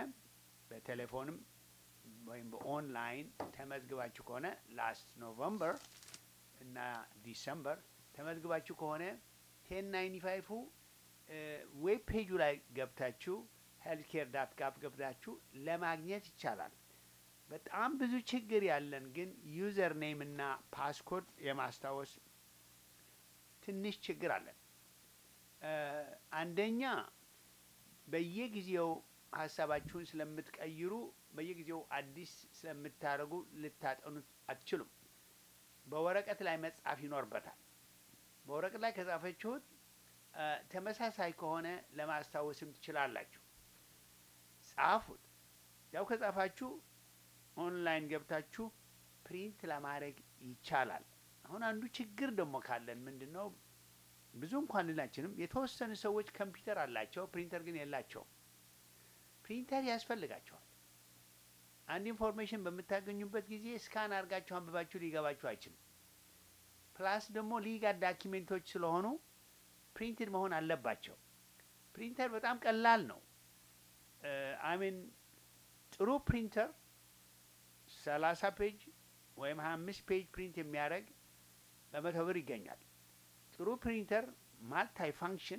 በቴሌፎንም ወይም በኦንላይን ተመዝግባችሁ ከሆነ ላስት ኖቨምበር እና ዲሰምበር ተመዝግባችሁ ከሆነ ቴን ናይንቲ ፋይፉ ዌብ ፔጁ ላይ ገብታችሁ ሄልት ኬር ዳት ጋፕ ገብታችሁ ለማግኘት ይቻላል። በጣም ብዙ ችግር ያለን ግን ዩዘር ኔም እና ፓስኮድ የማስታወስ ትንሽ ችግር አለን። እ አንደኛ በየጊዜው ሀሳባችሁን ስለምትቀይሩ በየጊዜው አዲስ ስለምታደርጉ ልታጠኑት አትችሉም። በወረቀት ላይ መጻፍ ይኖርበታል። በወረቀት ላይ ከጻፈችሁት እ ተመሳሳይ ከሆነ ለማስታወስም ትችላላችሁ። ጻፉት። ያው ከጻፋችሁ ኦንላይን ገብታችሁ ፕሪንት ለማድረግ ይቻላል። አሁን አንዱ ችግር ደግሞ ካለን ምንድን ነው? ብዙ እንኳን ልናችንም የተወሰኑ ሰዎች ኮምፒውተር አላቸው፣ ፕሪንተር ግን የላቸውም። ፕሪንተር ያስፈልጋቸዋል። አንድ ኢንፎርሜሽን በምታገኙበት ጊዜ ስካን አድርጋችሁ አንብባችሁ ሊገባችሁ አይችልም። ፕላስ ደግሞ ሊጋል ዳኪሜንቶች ስለሆኑ ፕሪንትድ መሆን አለባቸው። ፕሪንተር በጣም ቀላል ነው። አሚን ጥሩ ፕሪንተር ሰላሳ ፔጅ ወይም ሀያ አምስት ፔጅ ፕሪንት የሚያደርግ በመቶ ብር ይገኛል። ጥሩ ፕሪንተር ማልታይ ፋንክሽን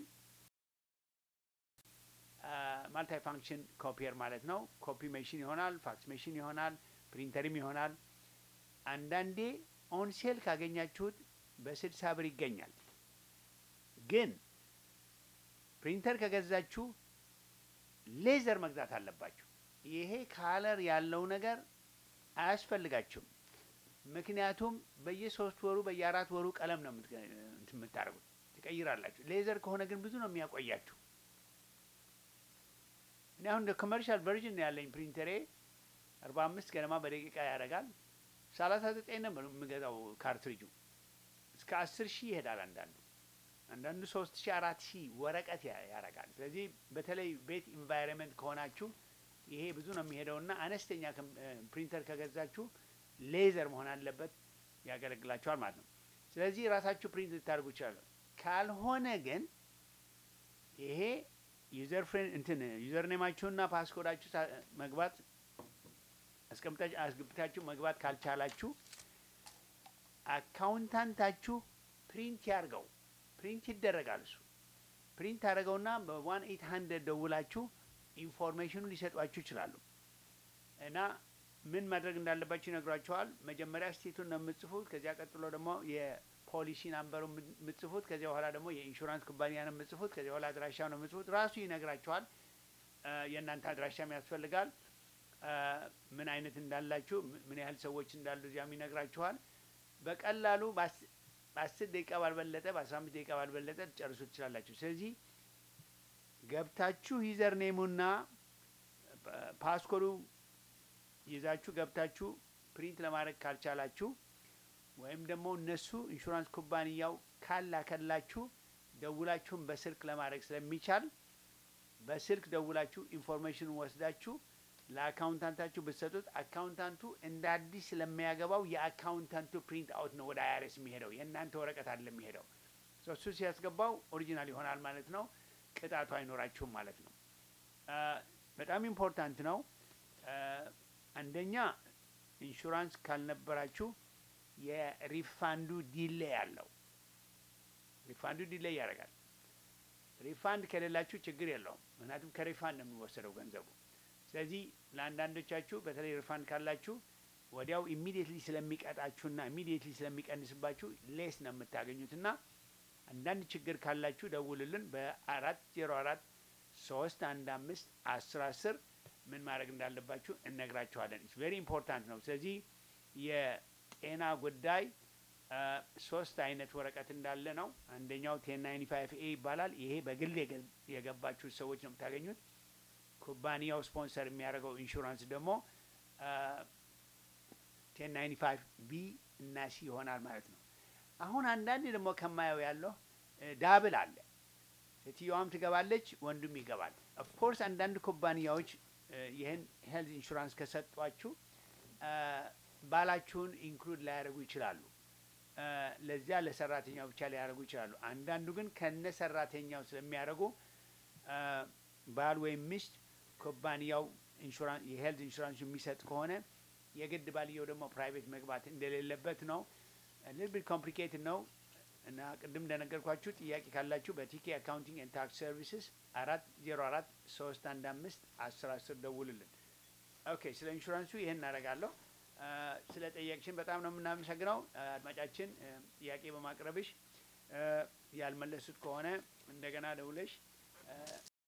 ማልታይ ፋንክሽን ኮፒየር ማለት ነው። ኮፒ ሜሽን ይሆናል፣ ፋክስ ሜሽን ይሆናል፣ ፕሪንተርም ይሆናል። አንዳንዴ ኦንሴል ካገኛችሁት በስልሳ ብር ይገኛል። ግን ፕሪንተር ከገዛችሁ ሌዘር መግዛት አለባችሁ። ይሄ ካለር ያለው ነገር አያስፈልጋችሁም። ምክንያቱም በየሶስት ወሩ በየአራት ወሩ ቀለም ነው የምትገ- እንትን የምታደርጉት ትቀይራላችሁ። ሌዘር ከሆነ ግን ብዙ ነው የሚያቆያችሁ። እኔ አሁን ኮመርሻል ቨርዥን ያለኝ ፕሪንተሬ አርባ አምስት ገደማ በደቂቃ ያደርጋል። ሰላሳ ዘጠኝ ነው የምገዛው ካርትሪጁ እስከ አስር ሺህ ይሄዳል አንዳንዱ አንዳንዱ ሶስት ሺህ አራት ሺህ ወረቀት ያ- ያደርጋል። ስለዚህ በተለይ ቤት ኢንቫይሮንመንት ከሆናችሁ ይሄ ብዙ ነው የሚሄደውና አነስተኛ ከም- እ ፕሪንተር ከገዛችሁ ሌዘር መሆን አለበት፣ ያገለግላችኋል ማለት ነው። ስለዚህ ራሳችሁ ፕሪንት ልታደርጉ ይችላሉ። ካልሆነ ግን ይሄ ዩዘር ፍሬንድ እንትን ዩዘር ኔማችሁና ፓስኮዳችሁ ሳ- መግባት አስቀምጣችሁ አስገብታችሁ መግባት ካልቻላችሁ አካውንታንታችሁ ፕሪንት ያርገው። ፕሪንት ይደረጋል። እሱ ፕሪንት አድርገውና በዋን ኤት ሀንድረድ ደውላችሁ ኢንፎርሜሽኑ ሊሰጧችሁ ይችላሉ። እና ምን ማድረግ እንዳለባችሁ ይነግሯችኋል። መጀመሪያ ስቴቱን ነው የምጽፉት። ከዚያ ቀጥሎ ደግሞ የፖሊሲ ናምበሩ የምጽፉት። ከዚያ በኋላ ደግሞ የኢንሹራንስ ኩባንያ ነው የምጽፉት። ከዚያ በኋላ አድራሻ ነው የምጽፉት። ራሱ ይነግራችኋል። እ የእናንተ አድራሻም ያስፈልጋል። እ ምን አይነት እንዳላችሁ፣ ም- ምን ያህል ሰዎች እንዳሉ እዚያም ይነግራችኋል። በቀላሉ በአስ- በአስር ደቂቃ ባልበለጠ በአስራ አምስት ደቂቃ ባልበለጠ ትጨርሱ ትችላላችሁ። ስለዚህ ገብታችሁ ዩዘር ኔሙና ፓ- ፓስኮዱ ይዛችሁ ገብታችሁ ፕሪንት ለማድረግ ካልቻላችሁ ወይም ደግሞ እነሱ ኢንሹራንስ ኩባንያው ካላከላችሁ ደውላችሁን በስልክ ለማድረግ ስለሚቻል በስልክ ደውላችሁ ኢንፎርሜሽኑን ወስዳችሁ ለአካውንታንታችሁ ብትሰጡት አካውንታንቱ እንደ አዲስ ስለሚያገባው የአካውንታንቱ ፕሪንት አውት ነው ወደ አይአርኤስ የሚሄደው የእናንተ ወረቀት አለ የሚሄደው ሶ እሱ ሲያስገባው ኦሪጂናል ይሆናል ማለት ነው። ቅጣቱ አይኖራችሁም ማለት ነው። አ፣ በጣም ኢምፖርታንት ነው። አ፣ አንደኛ ኢንሹራንስ ካልነበራችሁ የሪፋንዱ ዲሌይ አለው። ሪፋንዱ ዲሌይ ያደርጋል። ሪፋንድ ከሌላችሁ ችግር የለውም። ምክንያቱም ከሪፋንድ ነው የሚወሰደው ገንዘቡ። ስለዚህ ለአንዳንዶቻችሁ በተለይ ሪፋንድ ካላችሁ ወዲያው ኢሚዲየትሊ ስለሚቀጣችሁና ኢሚዲየትሊ ስለሚቀንስባችሁ ሌስ ነው የምታገኙትና አንዳንድ ችግር ካላችሁ ደውልልን በአራት ዜሮ አራት ሶስት አንድ አምስት አስር አስር ምን ማድረግ እንዳለባችሁ እነግራችኋለን። ኢትስ ቬሪ ኢምፖርታንት ነው። ስለዚህ የጤና ጉዳይ አ፣ ሶስት አይነት ወረቀት እንዳለ ነው። አንደኛው ቴን ናይንቲ ፋይቭ ኤ ይባላል። ይሄ በግል የገ- የገባችሁ ሰዎች ነው የምታገኙት። ኩባንያው ስፖንሰር የሚያደርገው ኢንሹራንስ ደግሞ ቴን ናይንቲ ፋይቭ ቢ እና ሲ ይሆናል ማለት ነው። አሁን አንዳንድ ደግሞ ከማየው ያለው እ፣ ዳብል አለ። ሴትዮዋም ትገባለች፣ ወንዱም ይገባል። ኦፍኮርስ አንዳንድ ኩባንያዎች እ፣ ይህን ሄልዝ ኢንሹራንስ ከሰጧችሁ እ፣ ባላችሁን ኢንክሉድ ላያደርጉ ይችላሉ። እ፣ ለዚያ ለሰራተኛው ብቻ ሊያደርጉ ይችላሉ። አንዳንዱ ግን ከነ ሰራተኛው ስለሚያደርጉ እ፣ ባል ወይም ሚስት ኩባንያው ኢንሹራንስ የሄልዝ ኢንሹራንስ የሚሰጥ ከሆነ የግድ ባልየው ደግሞ ፕራይቬት መግባት እንደሌለበት ነው። እ፣ ሊል ቢት ኮምፕሊኬትድ ነው እና ቅድም እንደነገርኳችሁ ጥያቄ ካላችሁ በቲኬ አካውንቲንግ ኤንድ ታክስ ሰርቪስስ አራት ዜሮ አራት ሶስት አንድ አምስት አስር አስር ደውልልን። ኦኬ ስለ ኢንሹራንሱ ይህን እናደርጋለሁ። አ፣ ስለ ጠየቅሽን በጣም ነው የምናመሰግነው አ፣ አድማጫችን አ፣ ጥያቄ በማቅረብሽ አ፣ ያልመለሱት ከሆነ እንደገና ደውለሽ አ፣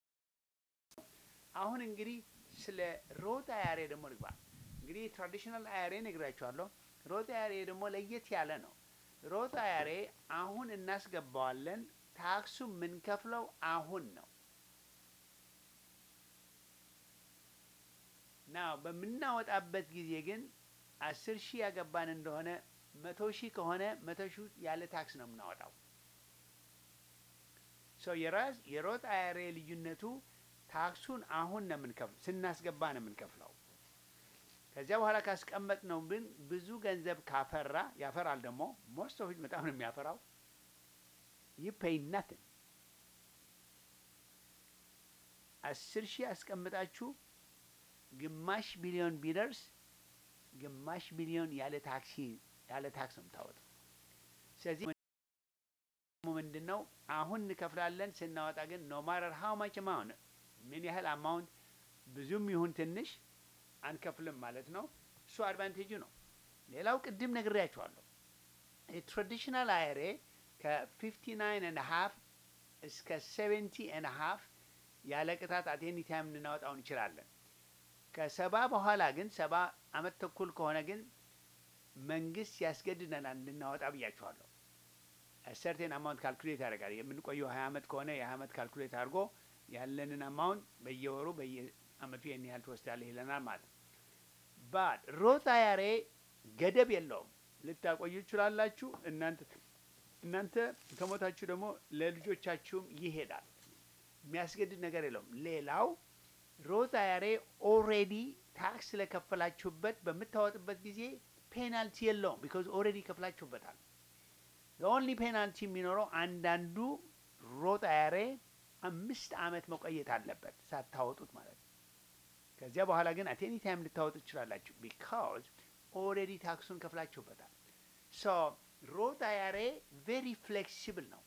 አሁን እንግዲህ ስለ ሮት አያሬ ደግሞ ልግባ። እንግዲህ ትራዲሽናል አያሬ ነግራችኋለሁ። ሮት አያሬ ደግሞ ለየት ያለ ነው። ሮት አያሬ አሁን እናስገባዋለን። ታክሱ የምንከፍለው አሁን ነው። ናው በምናወጣበት ጊዜ ግን አስር ሺህ ያገባን እንደሆነ መቶ ሺህ ከሆነ መቶ ሺህ ያለ ታክስ ነው የምናወጣው። ሶ የራስ የሮት አያሬ ልዩነቱ ታክሱን አሁን ነው የምንከፍለው፣ ስናስገባ ነው የምንከፍለው። ከዚያ በኋላ ካስቀመጥ ነው ግን ብዙ ገንዘብ ካፈራ ያፈራል። ደግሞ ሞስት ኦፍ በጣም ነው የሚያፈራው። ዩ ፔይ ናትን አስር ሺህ አስቀምጣችሁ ግማሽ ቢሊዮን ቢደርስ ግማሽ ቢሊዮን ያለ ታክሲ ያለ ታክስ ነው የምታወጣው። ስለዚህ ምንድን ነው አሁን እንከፍላለን፣ ስናወጣ ግን ኖ ማረር ሀው ማች አማውንት ምን ያህል አማውንት ብዙም ይሁን ትንሽ አንከፍልም ማለት ነው። እሱ አድቫንቴጁ ነው። ሌላው ቅድም ነግሬያቸዋለሁ። የትራዲሽናል አይሬ ከፊፍቲ ናይን ኤንድ ሀፍ እስከ ሴቨንቲ ኤንድ ሀፍ ያለ ቅጣት አት ኤኒ ታይም ልናወጣው እንችላለን። ከሰባ በኋላ ግን ሰባ አመት ተኩል ከሆነ ግን መንግስት ያስገድደናል እንድናወጣ ብያቸዋለሁ። ሰርቴን አማውንት ካልኩሌት ያደርጋል። የምንቆየው ሀያ አመት ከሆነ የሀያ አመት ካልኩሌት አድርጎ ያለንን አማውንት በየወሩ በየአመቱ ይህን ያህል ትወስዳለህ ይለናል ማለት ነው። ባት ሮት አያሬ ገደብ የለውም። ልታቆዩ ይችላላችሁ። እናንተ እናንተ ከሞታችሁ ደግሞ ለልጆቻችሁም ይሄዳል። የሚያስገድድ ነገር የለውም። ሌላው ሮት አያሬ ኦሬዲ ታክስ ስለከፈላችሁበት በምታወጥበት ጊዜ ፔናልቲ የለውም። ቢካዝ ኦሬዲ ከፍላችሁበታል። ኦንሊ ፔናልቲ የሚኖረው አንዳንዱ ሮት አያሬ አምስት አመት መቆየት አለበት ሳታወጡት ማለት ነው። ከዚያ በኋላ ግን አት ኤኒ ታይም ልታወጡ ትችላላችሁ። ቢካዝ ኦልሬዲ ታክሱን ከፍላችሁበታል። ሶ ሮት አያሬ ቬሪ ፍሌክሲብል ነው።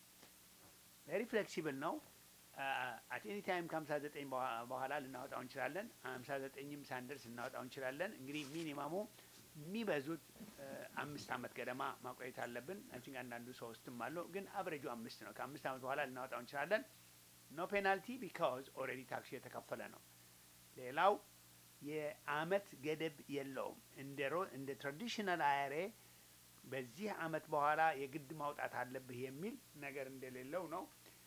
ቬሪ ፍሌክሲብል ነው። አት ኤኒ ታይም ከሀምሳ ዘጠኝ በኋላ ልናወጣው እንችላለን። ሀምሳ ዘጠኝም ሳንደርስ ልናወጣው እንችላለን። እንግዲህ ሚኒማሙ የሚበዙት አምስት አመት ገደማ ማቆየት አለብን። አንቺን አንዳንዱ ሶስትም አለው፣ ግን አብሬጁ አምስት ነው። ከአምስት አመት በኋላ ልናወጣው እንችላለን። ኖ ፔናልቲ ቢካዝ ኦልሬዲ ታክሱ የተከፈለ ነው። ሌላው የአመት ገደብ የለውም። እንደ ሮ እንደ ትራዲሽናል አያሬ በዚህ አመት በኋላ የግድ ማውጣት አለብህ የሚል ነገር እንደሌለው ነው።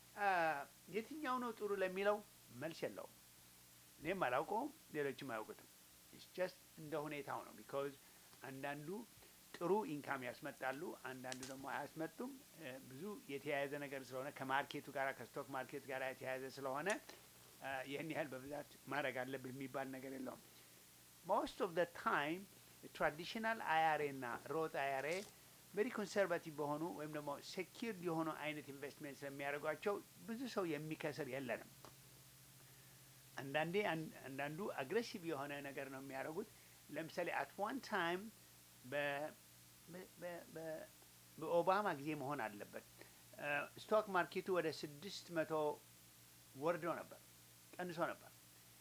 የትኛው ነው ጥሩ ለሚለው መልስ የለውም። እኔም አላውቀውም፣ ሌሎችም አያውቁትም። ኢትስ ጀስት እንደ ሁኔታው ነው። ቢካዝ አንዳንዱ ጥሩ ኢንካም ያስመጣሉ፣ አንዳንዱ ደግሞ አያስመጡም። ብዙ የተያያዘ ነገር ስለሆነ ከማርኬቱ ጋር ከስቶክ ማርኬት ጋር የተያያዘ ስለሆነ ይህን ያህል በብዛት ማድረግ አለብህ የሚባል ነገር የለውም። ሞስት ኦፍ ደ ታይም ትራዲሽናል አያሬ እና ሮት አያሬ ቬሪ ኮንሰርቫቲቭ በሆኑ ወይም ደግሞ ሴኪርድ የሆኑ አይነት ኢንቨስትሜንት ስለሚያደርጓቸው ብዙ ሰው የሚከስር የለንም። አንዳንዴ አንዳንዱ አግሬሲቭ የሆነ ነገር ነው የሚያደርጉት። ለምሳሌ አት ዋን ታይም በኦባማ ጊዜ መሆን አለበት ስቶክ ማርኬቱ ወደ ስድስት መቶ ወርዶ ነበር፣ ቀንሶ ነበር።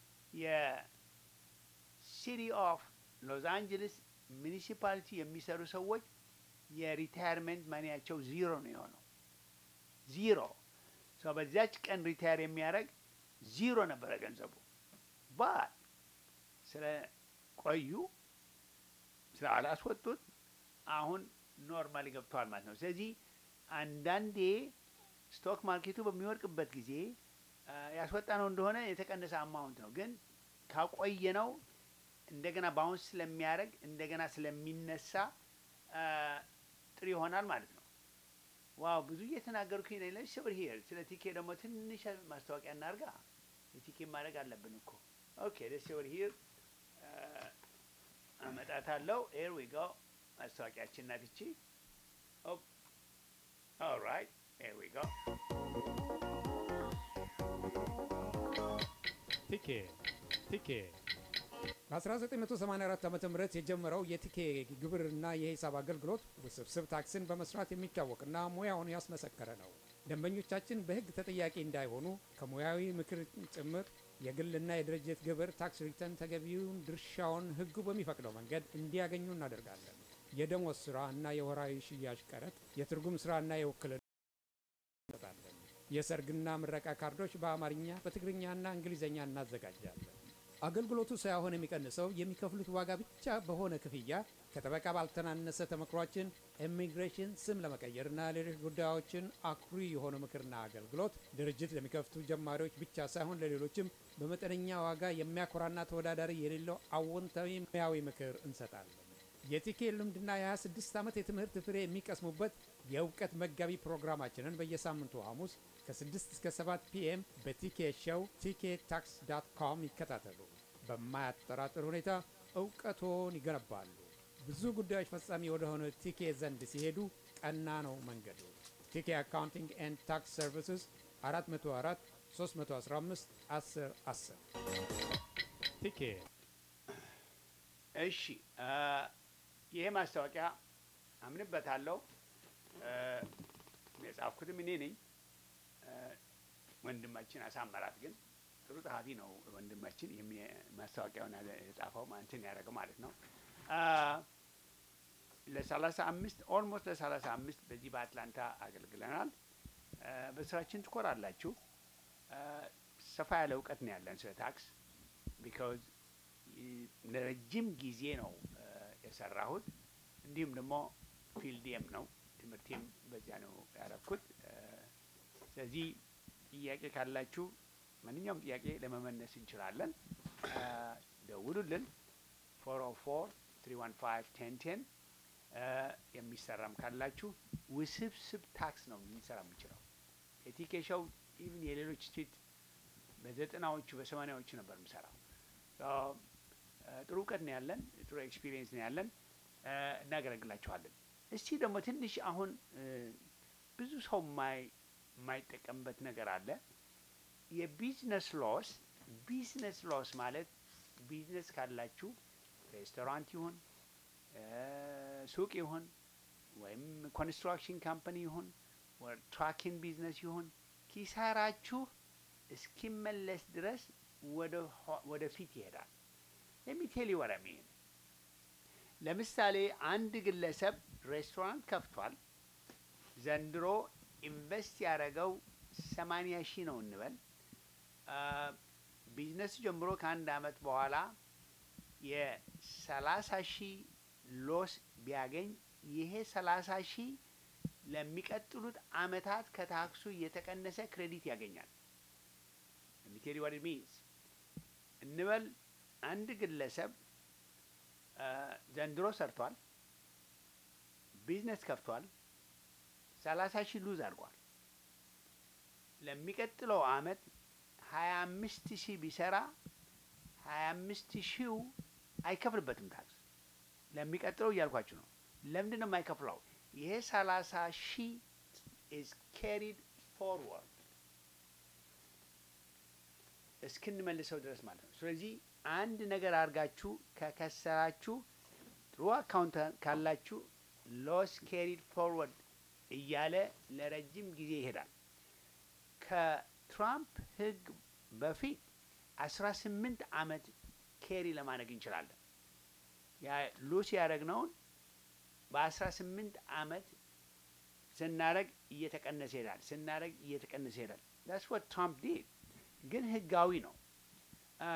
የሲቲ ኦፍ ሎስ አንጀለስ ሚኒሲፓሊቲ የሚሰሩ ሰዎች የሪታየርሜንት ማኒያቸው ዚሮ ነው የሆነው። ዚሮ ሰው በዚያች ቀን ሪታየር የሚያደርግ ዚሮ ነበረ ገንዘቡ። ባት ስለ ቆዩ ስለ አላስወጡት አሁን ኖርማሊ ገብተዋል ማለት ነው። ስለዚህ አንዳንዴ ስቶክ ማርኬቱ በሚወድቅበት ጊዜ ያስወጣ ነው እንደሆነ የተቀነሰ አማውንት ነው፣ ግን ካቆየ ነው እንደገና ባውንስ ስለሚያደርግ እንደገና ስለሚነሳ ጥሩ ይሆናል ማለት ነው። ዋው ብዙ እየተናገርኩኝ ነው። ለሽ ብር ሂር ስለ ቲኬ ደግሞ ትንሽ ማስታወቂያ እናርጋ። የቲኬ ማድረግ አለብን እኮ ኦኬ። ደስ ብር ሂር አመጣታለሁ። ኤር ዊ ጎ ማስታወቂያችን ናት ይቺ። ኦልራይት ኤር ዊ ጎ ቲኬ ቲኬ በ1984 ዓ ም የጀመረው የቲኬ ግብርና የሂሳብ አገልግሎት ውስብስብ ታክስን በመስራት የሚታወቅና ሙያውን ያስመሰከረ ነው። ደንበኞቻችን በሕግ ተጠያቂ እንዳይሆኑ ከሙያዊ ምክር ጭምር የግልና የድርጅት ግብር ታክስ ሪተርን ተገቢውን ድርሻውን ሕጉ በሚፈቅደው መንገድ እንዲያገኙ እናደርጋለን። የደሞዝ ስራ እና የወራዊ ሽያጭ ቀረጥ፣ የትርጉም ስራና የውክልና እንሰጣለን። የሰርግና ምረቃ ካርዶች በአማርኛ በትግርኛና እንግሊዝኛ እናዘጋጃለን። አገልግሎቱ ሳይሆን የሚቀንሰው የሚከፍሉት ዋጋ ብቻ በሆነ ክፍያ ከጠበቃ ባልተናነሰ ተመክሯችን ኢሚግሬሽን ስም ለመቀየርና ሌሎች ጉዳዮችን አኩሪ የሆነ ምክርና አገልግሎት ድርጅት ለሚከፍቱ ጀማሪዎች ብቻ ሳይሆን ለሌሎችም በመጠነኛ ዋጋ የሚያኮራና ተወዳዳሪ የሌለው አዎንታዊ ሙያዊ ምክር እንሰጣለን። የቲኬ ልምድና የ26 ዓመት የትምህርት ፍሬ የሚቀስሙበት የእውቀት መጋቢ ፕሮግራማችንን በየሳምንቱ ሐሙስ ከ6 እስከ 7 ፒኤም በቲኬ ሾው ቲኬ ታክስ ዳት ኮም ይከታተሉ። በማያጠራጥር ሁኔታ እውቀቶን ይገነባሉ። ብዙ ጉዳዮች ፈጻሚ ወደሆነ ቲኬ ዘንድ ሲሄዱ ቀና ነው መንገዱ። ቲኬ አካውንቲንግ ኤንድ ታክስ ሰርቪስስ 404 315 10 10 ቲኬ እሺ አ፣ ይሄ ማስታወቂያ አምንበታለሁ። አ፣ የጻፍኩትም እኔ ነኝ። አ፣ ወንድማችን አሳመራት ግን ጥሩ ጸሐፊ ነው። ወንድማችን የሚ- ማስታወቂያውን ያለ- የጻፈው እንትን ያደረገው ማለት ነው። አ፣ ለሰላሳ አምስት ኦልሞስት ለሰላሳ አምስት በዚህ በአትላንታ አገልግለናል። አ፣ በስራችን ትኮራላችሁ። አ፣ ሰፋ ያለ እውቀት ነው ያለን ስለ ታክስ ቢካዝ ለረጅም ጊዜ ነው አ፣ የሰራሁት። እንዲሁም ደግሞ ፊልዴም ነው ትምህርቴም በዚያ ነው ያረኩት። አ፣ ስለዚህ ጥያቄ ካላችሁ ማንኛውም ጥያቄ ለመመለስ እንችላለን። አ፣ ደውሉልን። ፎር ኦ ፎር ትሪ ዋን ፋይቭ ቴን ቴን የሚሰራም ካላችሁ ውስብስብ ታክስ ነው ልንሰራ የምንችለው። የቲኬሻው ኢቭን የሌሎች ስቴት በዘጠናዎቹ በሰማኒያዎቹ ነበር የምሰራው። ሶ፣ አ፣ ጥሩ እውቀት ነው ያለን፣ ጥሩ ኤክስፒሪየንስ ነው ያለን። አ፣ እናገለግላችኋለን። እስቲ ደግሞ ትንሽ አሁን እ፣ ብዙ ሰው የማይ- የማይጠቀምበት ነገር አለ። የቢዝነስ ሎስ ቢዝነስ ሎስ ማለት ቢዝነስ ካላችሁ ሬስቶራንት ይሁን እ፣ ሱቅ ይሁን ወይም ኮንስትራክሽን ካምፓኒ ይሁን ወይ ትራኪንግ ቢዝነስ ይሁን ኪሳራችሁ እስኪመለስ ድረስ ወደ ኋ- ወደፊት ይሄዳል። ለሚቴል ወረሚን ለምሳሌ አንድ ግለሰብ ሬስቶራንት ከፍቷል። ዘንድሮ ኢንቨስት ያደረገው ሰማንያ ሺህ ነው እንበል። አ፣ ቢዝነሱ ጀምሮ ከአንድ አመት በኋላ የሰላሳ ሺህ ሎስ ቢያገኝ ይሄ ሰላሳ ሺህ ለሚቀጥሉት አመታት ከታክሱ እየተቀነሰ ክሬዲት ያገኛል። ለሚቴል ዋት ሚንስ እንበል አንድ ግለሰብ አ፣ ዘንድሮ ሰርቷል፣ ቢዝነስ ከፍቷል፣ ሰላሳ ሺህ ሉዝ አድርጓል። ለሚቀጥለው አመት ሀያ አምስት ሺህ ቢሰራ ሀያ አምስት ሺው አይከፍልበትም ታክስ። ለሚቀጥለው እያልኳችሁ ነው። ለምንድን ነው የማይከፍለው? ይሄ ሰላሳ ሺህ ኢዝ ካሪድ ፎርወርድ እስክንመልሰው ድረስ ማለት ነው። ስለዚህ አንድ ነገር አድርጋችሁ ከከሰራችሁ ጥሩ አካውንት ካላችሁ ሎስ ካሪድ ፎርወርድ እያለ ለረጅም ጊዜ ይሄዳል። ከትራምፕ ህግ በፊት አስራ ስምንት አመት ኬሪ ለማድረግ እንችላለን። ያ ሉስ ያደረግነውን በአስራ ስምንት አመት ስናደረግ እየተቀነሰ ይሄዳል። ስናደረግ እየተቀነሰ ይሄዳል። ዳስ ወት ትራምፕ ዲድ ግን ህጋዊ ነው። አ፣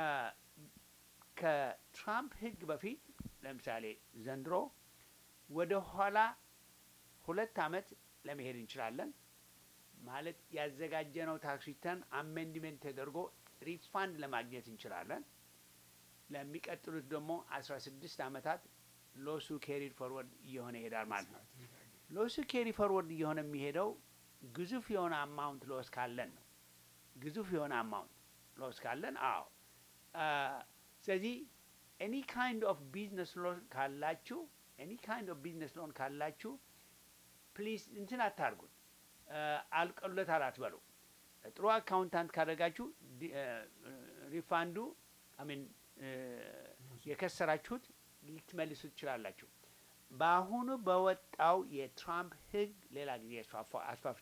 ከትራምፕ ህግ በፊት ለምሳሌ ዘንድሮ ወደ ኋላ ሁለት አመት ለመሄድ እንችላለን። ማለት ያዘጋጀነው ታክስ ሪተርን አሜንድሜንት ተደርጎ ሪፋንድ ለማግኘት እንችላለን። ለሚቀጥሉት ደግሞ አስራ ስድስት አመታት ሎሱ ኬሪድ ፎርወርድ እየሆነ ይሄዳል ማለት ነው። ሎሱ ኬሪ ፎርወርድ እየሆነ የሚሄደው ግዙፍ የሆነ አማውንት ሎስ ካለን ነው። ግዙፍ የሆነ አማውንት ሎስ ካለን አዎ። አ፣ ስለዚህ ኤኒ ካይንድ ኦፍ ቢዝነስ ሎን ካላችሁ ኤኒ ካይንድ ኦፍ ቢዝነስ ሎን ካላችሁ ፕሊዝ እንትን አታርጉት፣ አልቀሎታል አትበሉ። ጥሩ አካውንታንት ካደረጋችሁ ዲ- እ፣ ሪፋንዱ አሚን እ፣ የከሰራችሁት ልትመልሱ ትችላላችሁ። በአሁኑ በወጣው የትራምፕ ህግ ሌላ ጊዜ አስፋፋ- አስፋፍ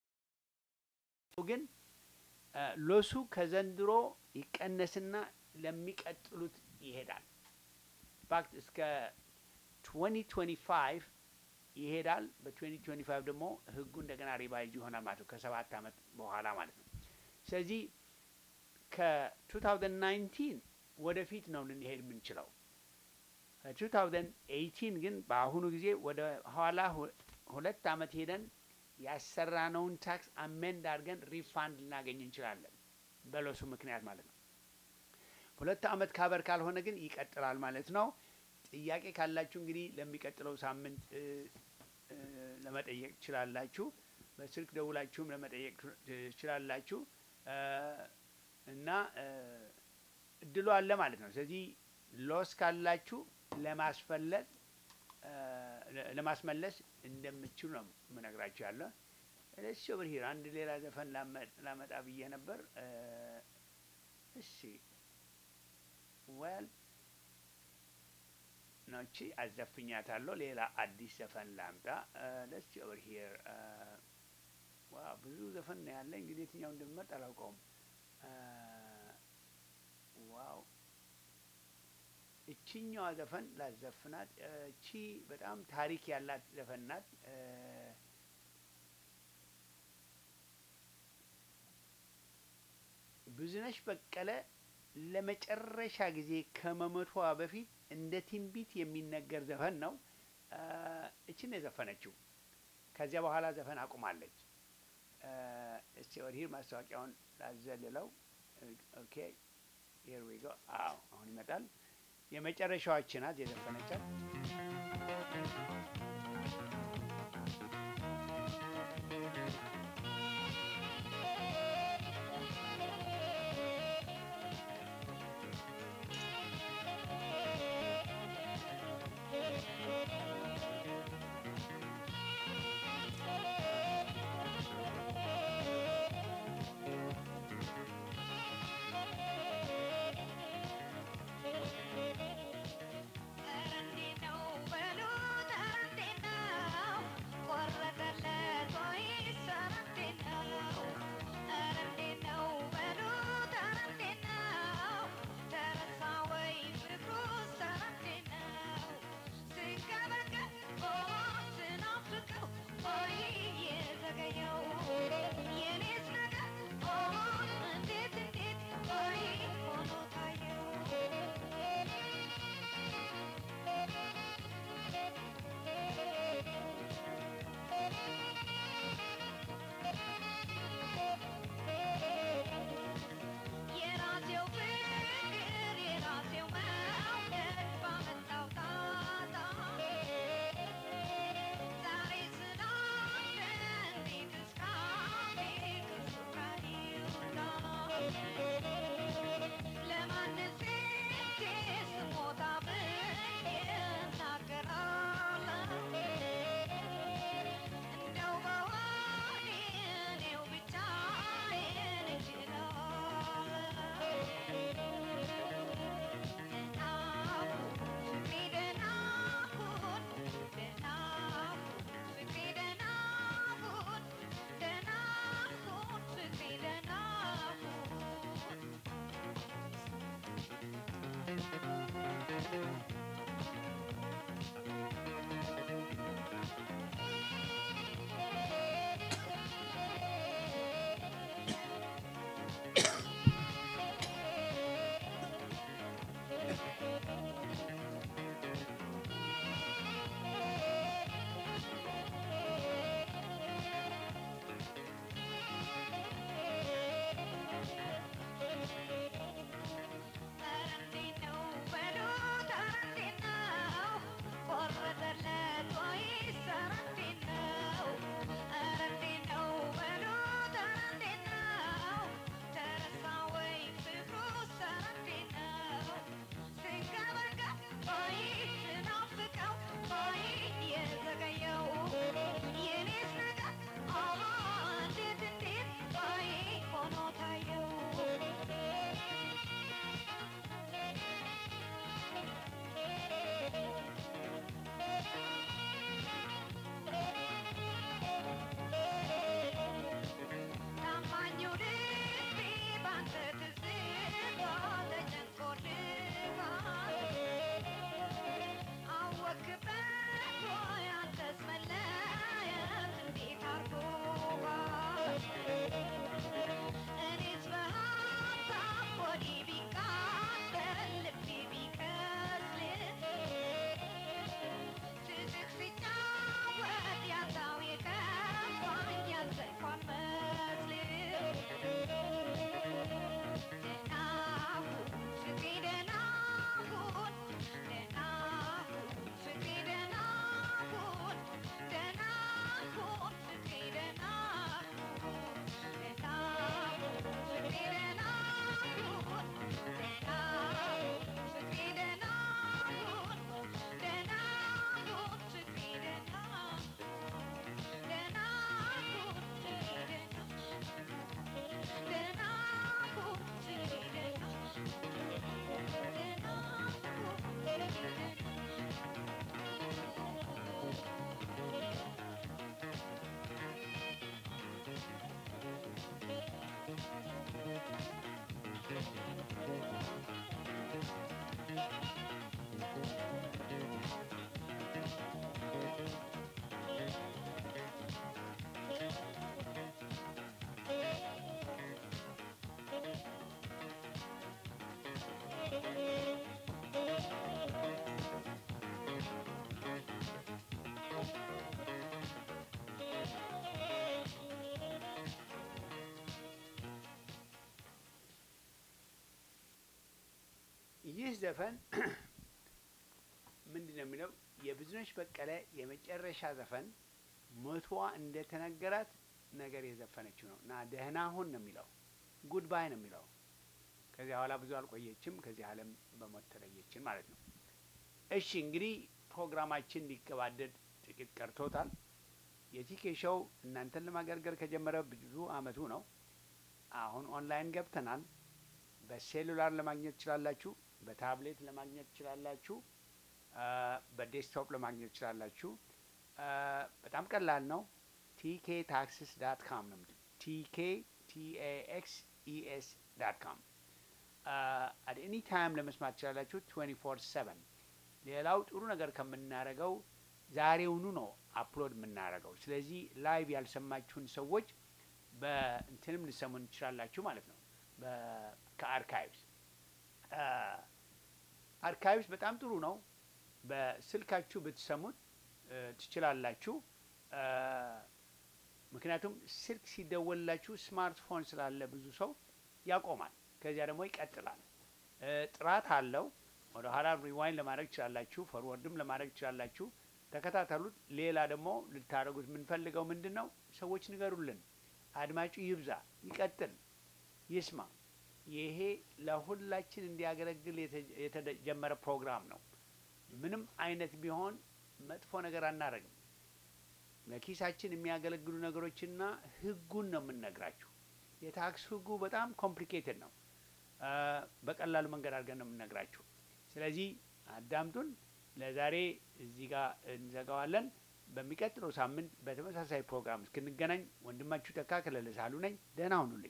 ግን እ፣ ሎሱ ከዘንድሮ ይቀነስና ለሚቀጥሉት ይሄዳል። ፋክት እስከ 2025 ይሄዳል። በ2025 ደግሞ ህጉ እንደገና ሪቫይዝ ይሆናል ማለት ነው፣ ከሰባት ዓመት በኋላ ማለት ነው። ስለዚህ ከ2019 ወደፊት ነው ልንሄድ የምንችለው። ከ2018 ግን በአሁኑ ጊዜ ወደ ኋላ ሁ- ሁለት ዓመት ሄደን ያሰራነውን ታክስ አሜንድ አድርገን ሪፋንድ ልናገኝ እንችላለን፣ በሎሱ ምክንያት ማለት ነው። ሁለት ዓመት ካበር ካልሆነ ግን ይቀጥላል ማለት ነው። ጥያቄ ካላችሁ እንግዲህ ለሚቀጥለው ሳምንት እ፣ እ፣ ለመጠየቅ ትችላላችሁ። በስልክ ደውላችሁም ለመጠየቅ ትችላላችሁ እ፣ እና እ፣ እድሉ አለ ማለት ነው። ስለዚህ ሎስ ካላችሁ ለማስፈለጥ እ፣ ለ- ለማስመለስ እንደምችሉ ነው የምነግራችሁ ያለ እሺ ኦቨር ሂር አንድ ሌላ ዘፈን ላመ- ላመጣ ብዬ ነበር እ፣ እሺ ወል ነቺ አዘፍኛታለሁ። ሌላ አዲስ ዘፈን ላምጣ። ደስ ኦቨር ሂር ዋ ብዙ ዘፈን ነው ያለ። እንግዲህ የትኛው እንደምመርጥ አላውቀውም። አ፣ ዋው እችኛዋ ዘፈን ላዘፍናት። እ፣ እቺ በጣም ታሪክ ያላት ዘፈን ናት። እ፣ ብዙነሽ በቀለ ለመጨረሻ ጊዜ ከመሞቷ በፊት እንደ ትንቢት የሚነገር ዘፈን ነው። አ፣ እችን ነው የዘፈነችው። ከዚያ በኋላ ዘፈን አቁማለች። አ፣ እስቲ ወዲህ ማስታወቂያውን ላዘልለው። ኦኬ ሂር ዊ ጎ። አዎ አሁን ይመጣል። የመጨረሻዎች ናት የዘፈነቻት። ኧረ እንዴት ነው በሉት፣ ኧረ እንዴት ነው ይህ ዘፈን ምንድን ነው የሚለው የብዙነሽ በቀለ የመጨረሻ ዘፈን ሞቷ እንደተነገራት ነገር የዘፈነችው ነው እና ደህና ሁን ነው የሚለው ጉድባይ ነው የሚለው ከዚያ በኋላ ብዙ አልቆየችም ከዚህ ዓለም በሞት ተለየችን ማለት ነው። እሺ እንግዲህ ፕሮግራማችን ሊገባደድ ጥቂት ቀርቶታል። የቲኬ ሾው እናንተን ለማገልገል ከጀመረ ብዙ አመቱ ነው። አሁን ኦንላይን ገብተናል። በሴሉላር ለማግኘት ትችላላችሁ። በታብሌት ለማግኘት ትችላላችሁ። በዴስክቶፕ ለማግኘት ትችላላችሁ። በጣም ቀላል ነው። ቲኬ ታክስስ ዳት ካም ነው። ቲኬ ቲኤኤክስ ኢኤስ ዳት ካም አት ኤኒ ታይም ለመስማት ትችላላችሁ። ትዌንቲ ፎር ሰቨን ሌላው ጥሩ ነገር ከምናደርገው ዛሬውኑ ነው አፕሎድ የምናደርገው። ስለዚህ ላይቭ ያልሰማችሁን ሰዎች በእንትንም ልሰሙን ትችላላችሁ ማለት ነው። ከአርካይቭስ አርካይቭስ በጣም ጥሩ ነው። በስልካችሁ ብትሰሙት ትችላላችሁ። ምክንያቱም ስልክ ሲደወልላችሁ ስማርትፎን ስላለ ብዙ ሰው ያቆማል፣ ከዚያ ደግሞ ይቀጥላል። ጥራት አለው። ወደ ኋላ ሪዋይን ለማድረግ ትችላላችሁ፣ ፈርወርድም ለማድረግ ትችላላችሁ። ተከታተሉት። ሌላ ደግሞ ልታደርጉት የምንፈልገው ምንድን ነው? ሰዎች ንገሩልን፣ አድማጩ ይብዛ፣ ይቀጥል፣ ይስማ። ይሄ ለሁላችን እንዲያገለግል የተጀመረ ፕሮግራም ነው። ምንም አይነት ቢሆን መጥፎ ነገር አናደርግም። ለኪሳችን የሚያገለግሉ ነገሮችና ህጉን ነው የምንነግራችሁ። የታክስ ህጉ በጣም ኮምፕሊኬትድ ነው። በቀላሉ መንገድ አድርገን ነው የምንነግራችሁ። ስለዚህ አዳምጡን። ለዛሬ እዚህ ጋር እንዘጋዋለን። በሚቀጥለው ሳምንት በተመሳሳይ ፕሮግራም እስክንገናኝ ወንድማችሁ ተካ ከለለ ሳሉ ነኝ። ደህና ሁኑልኝ።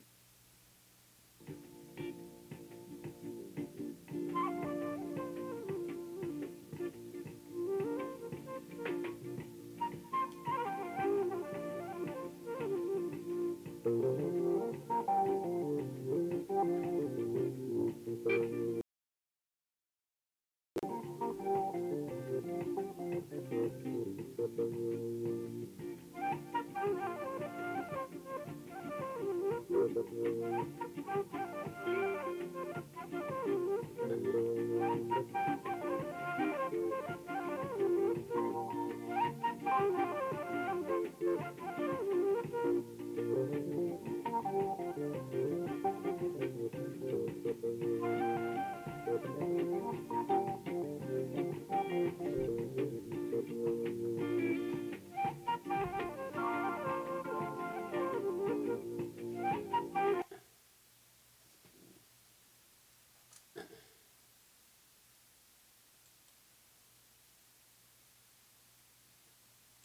Thank you.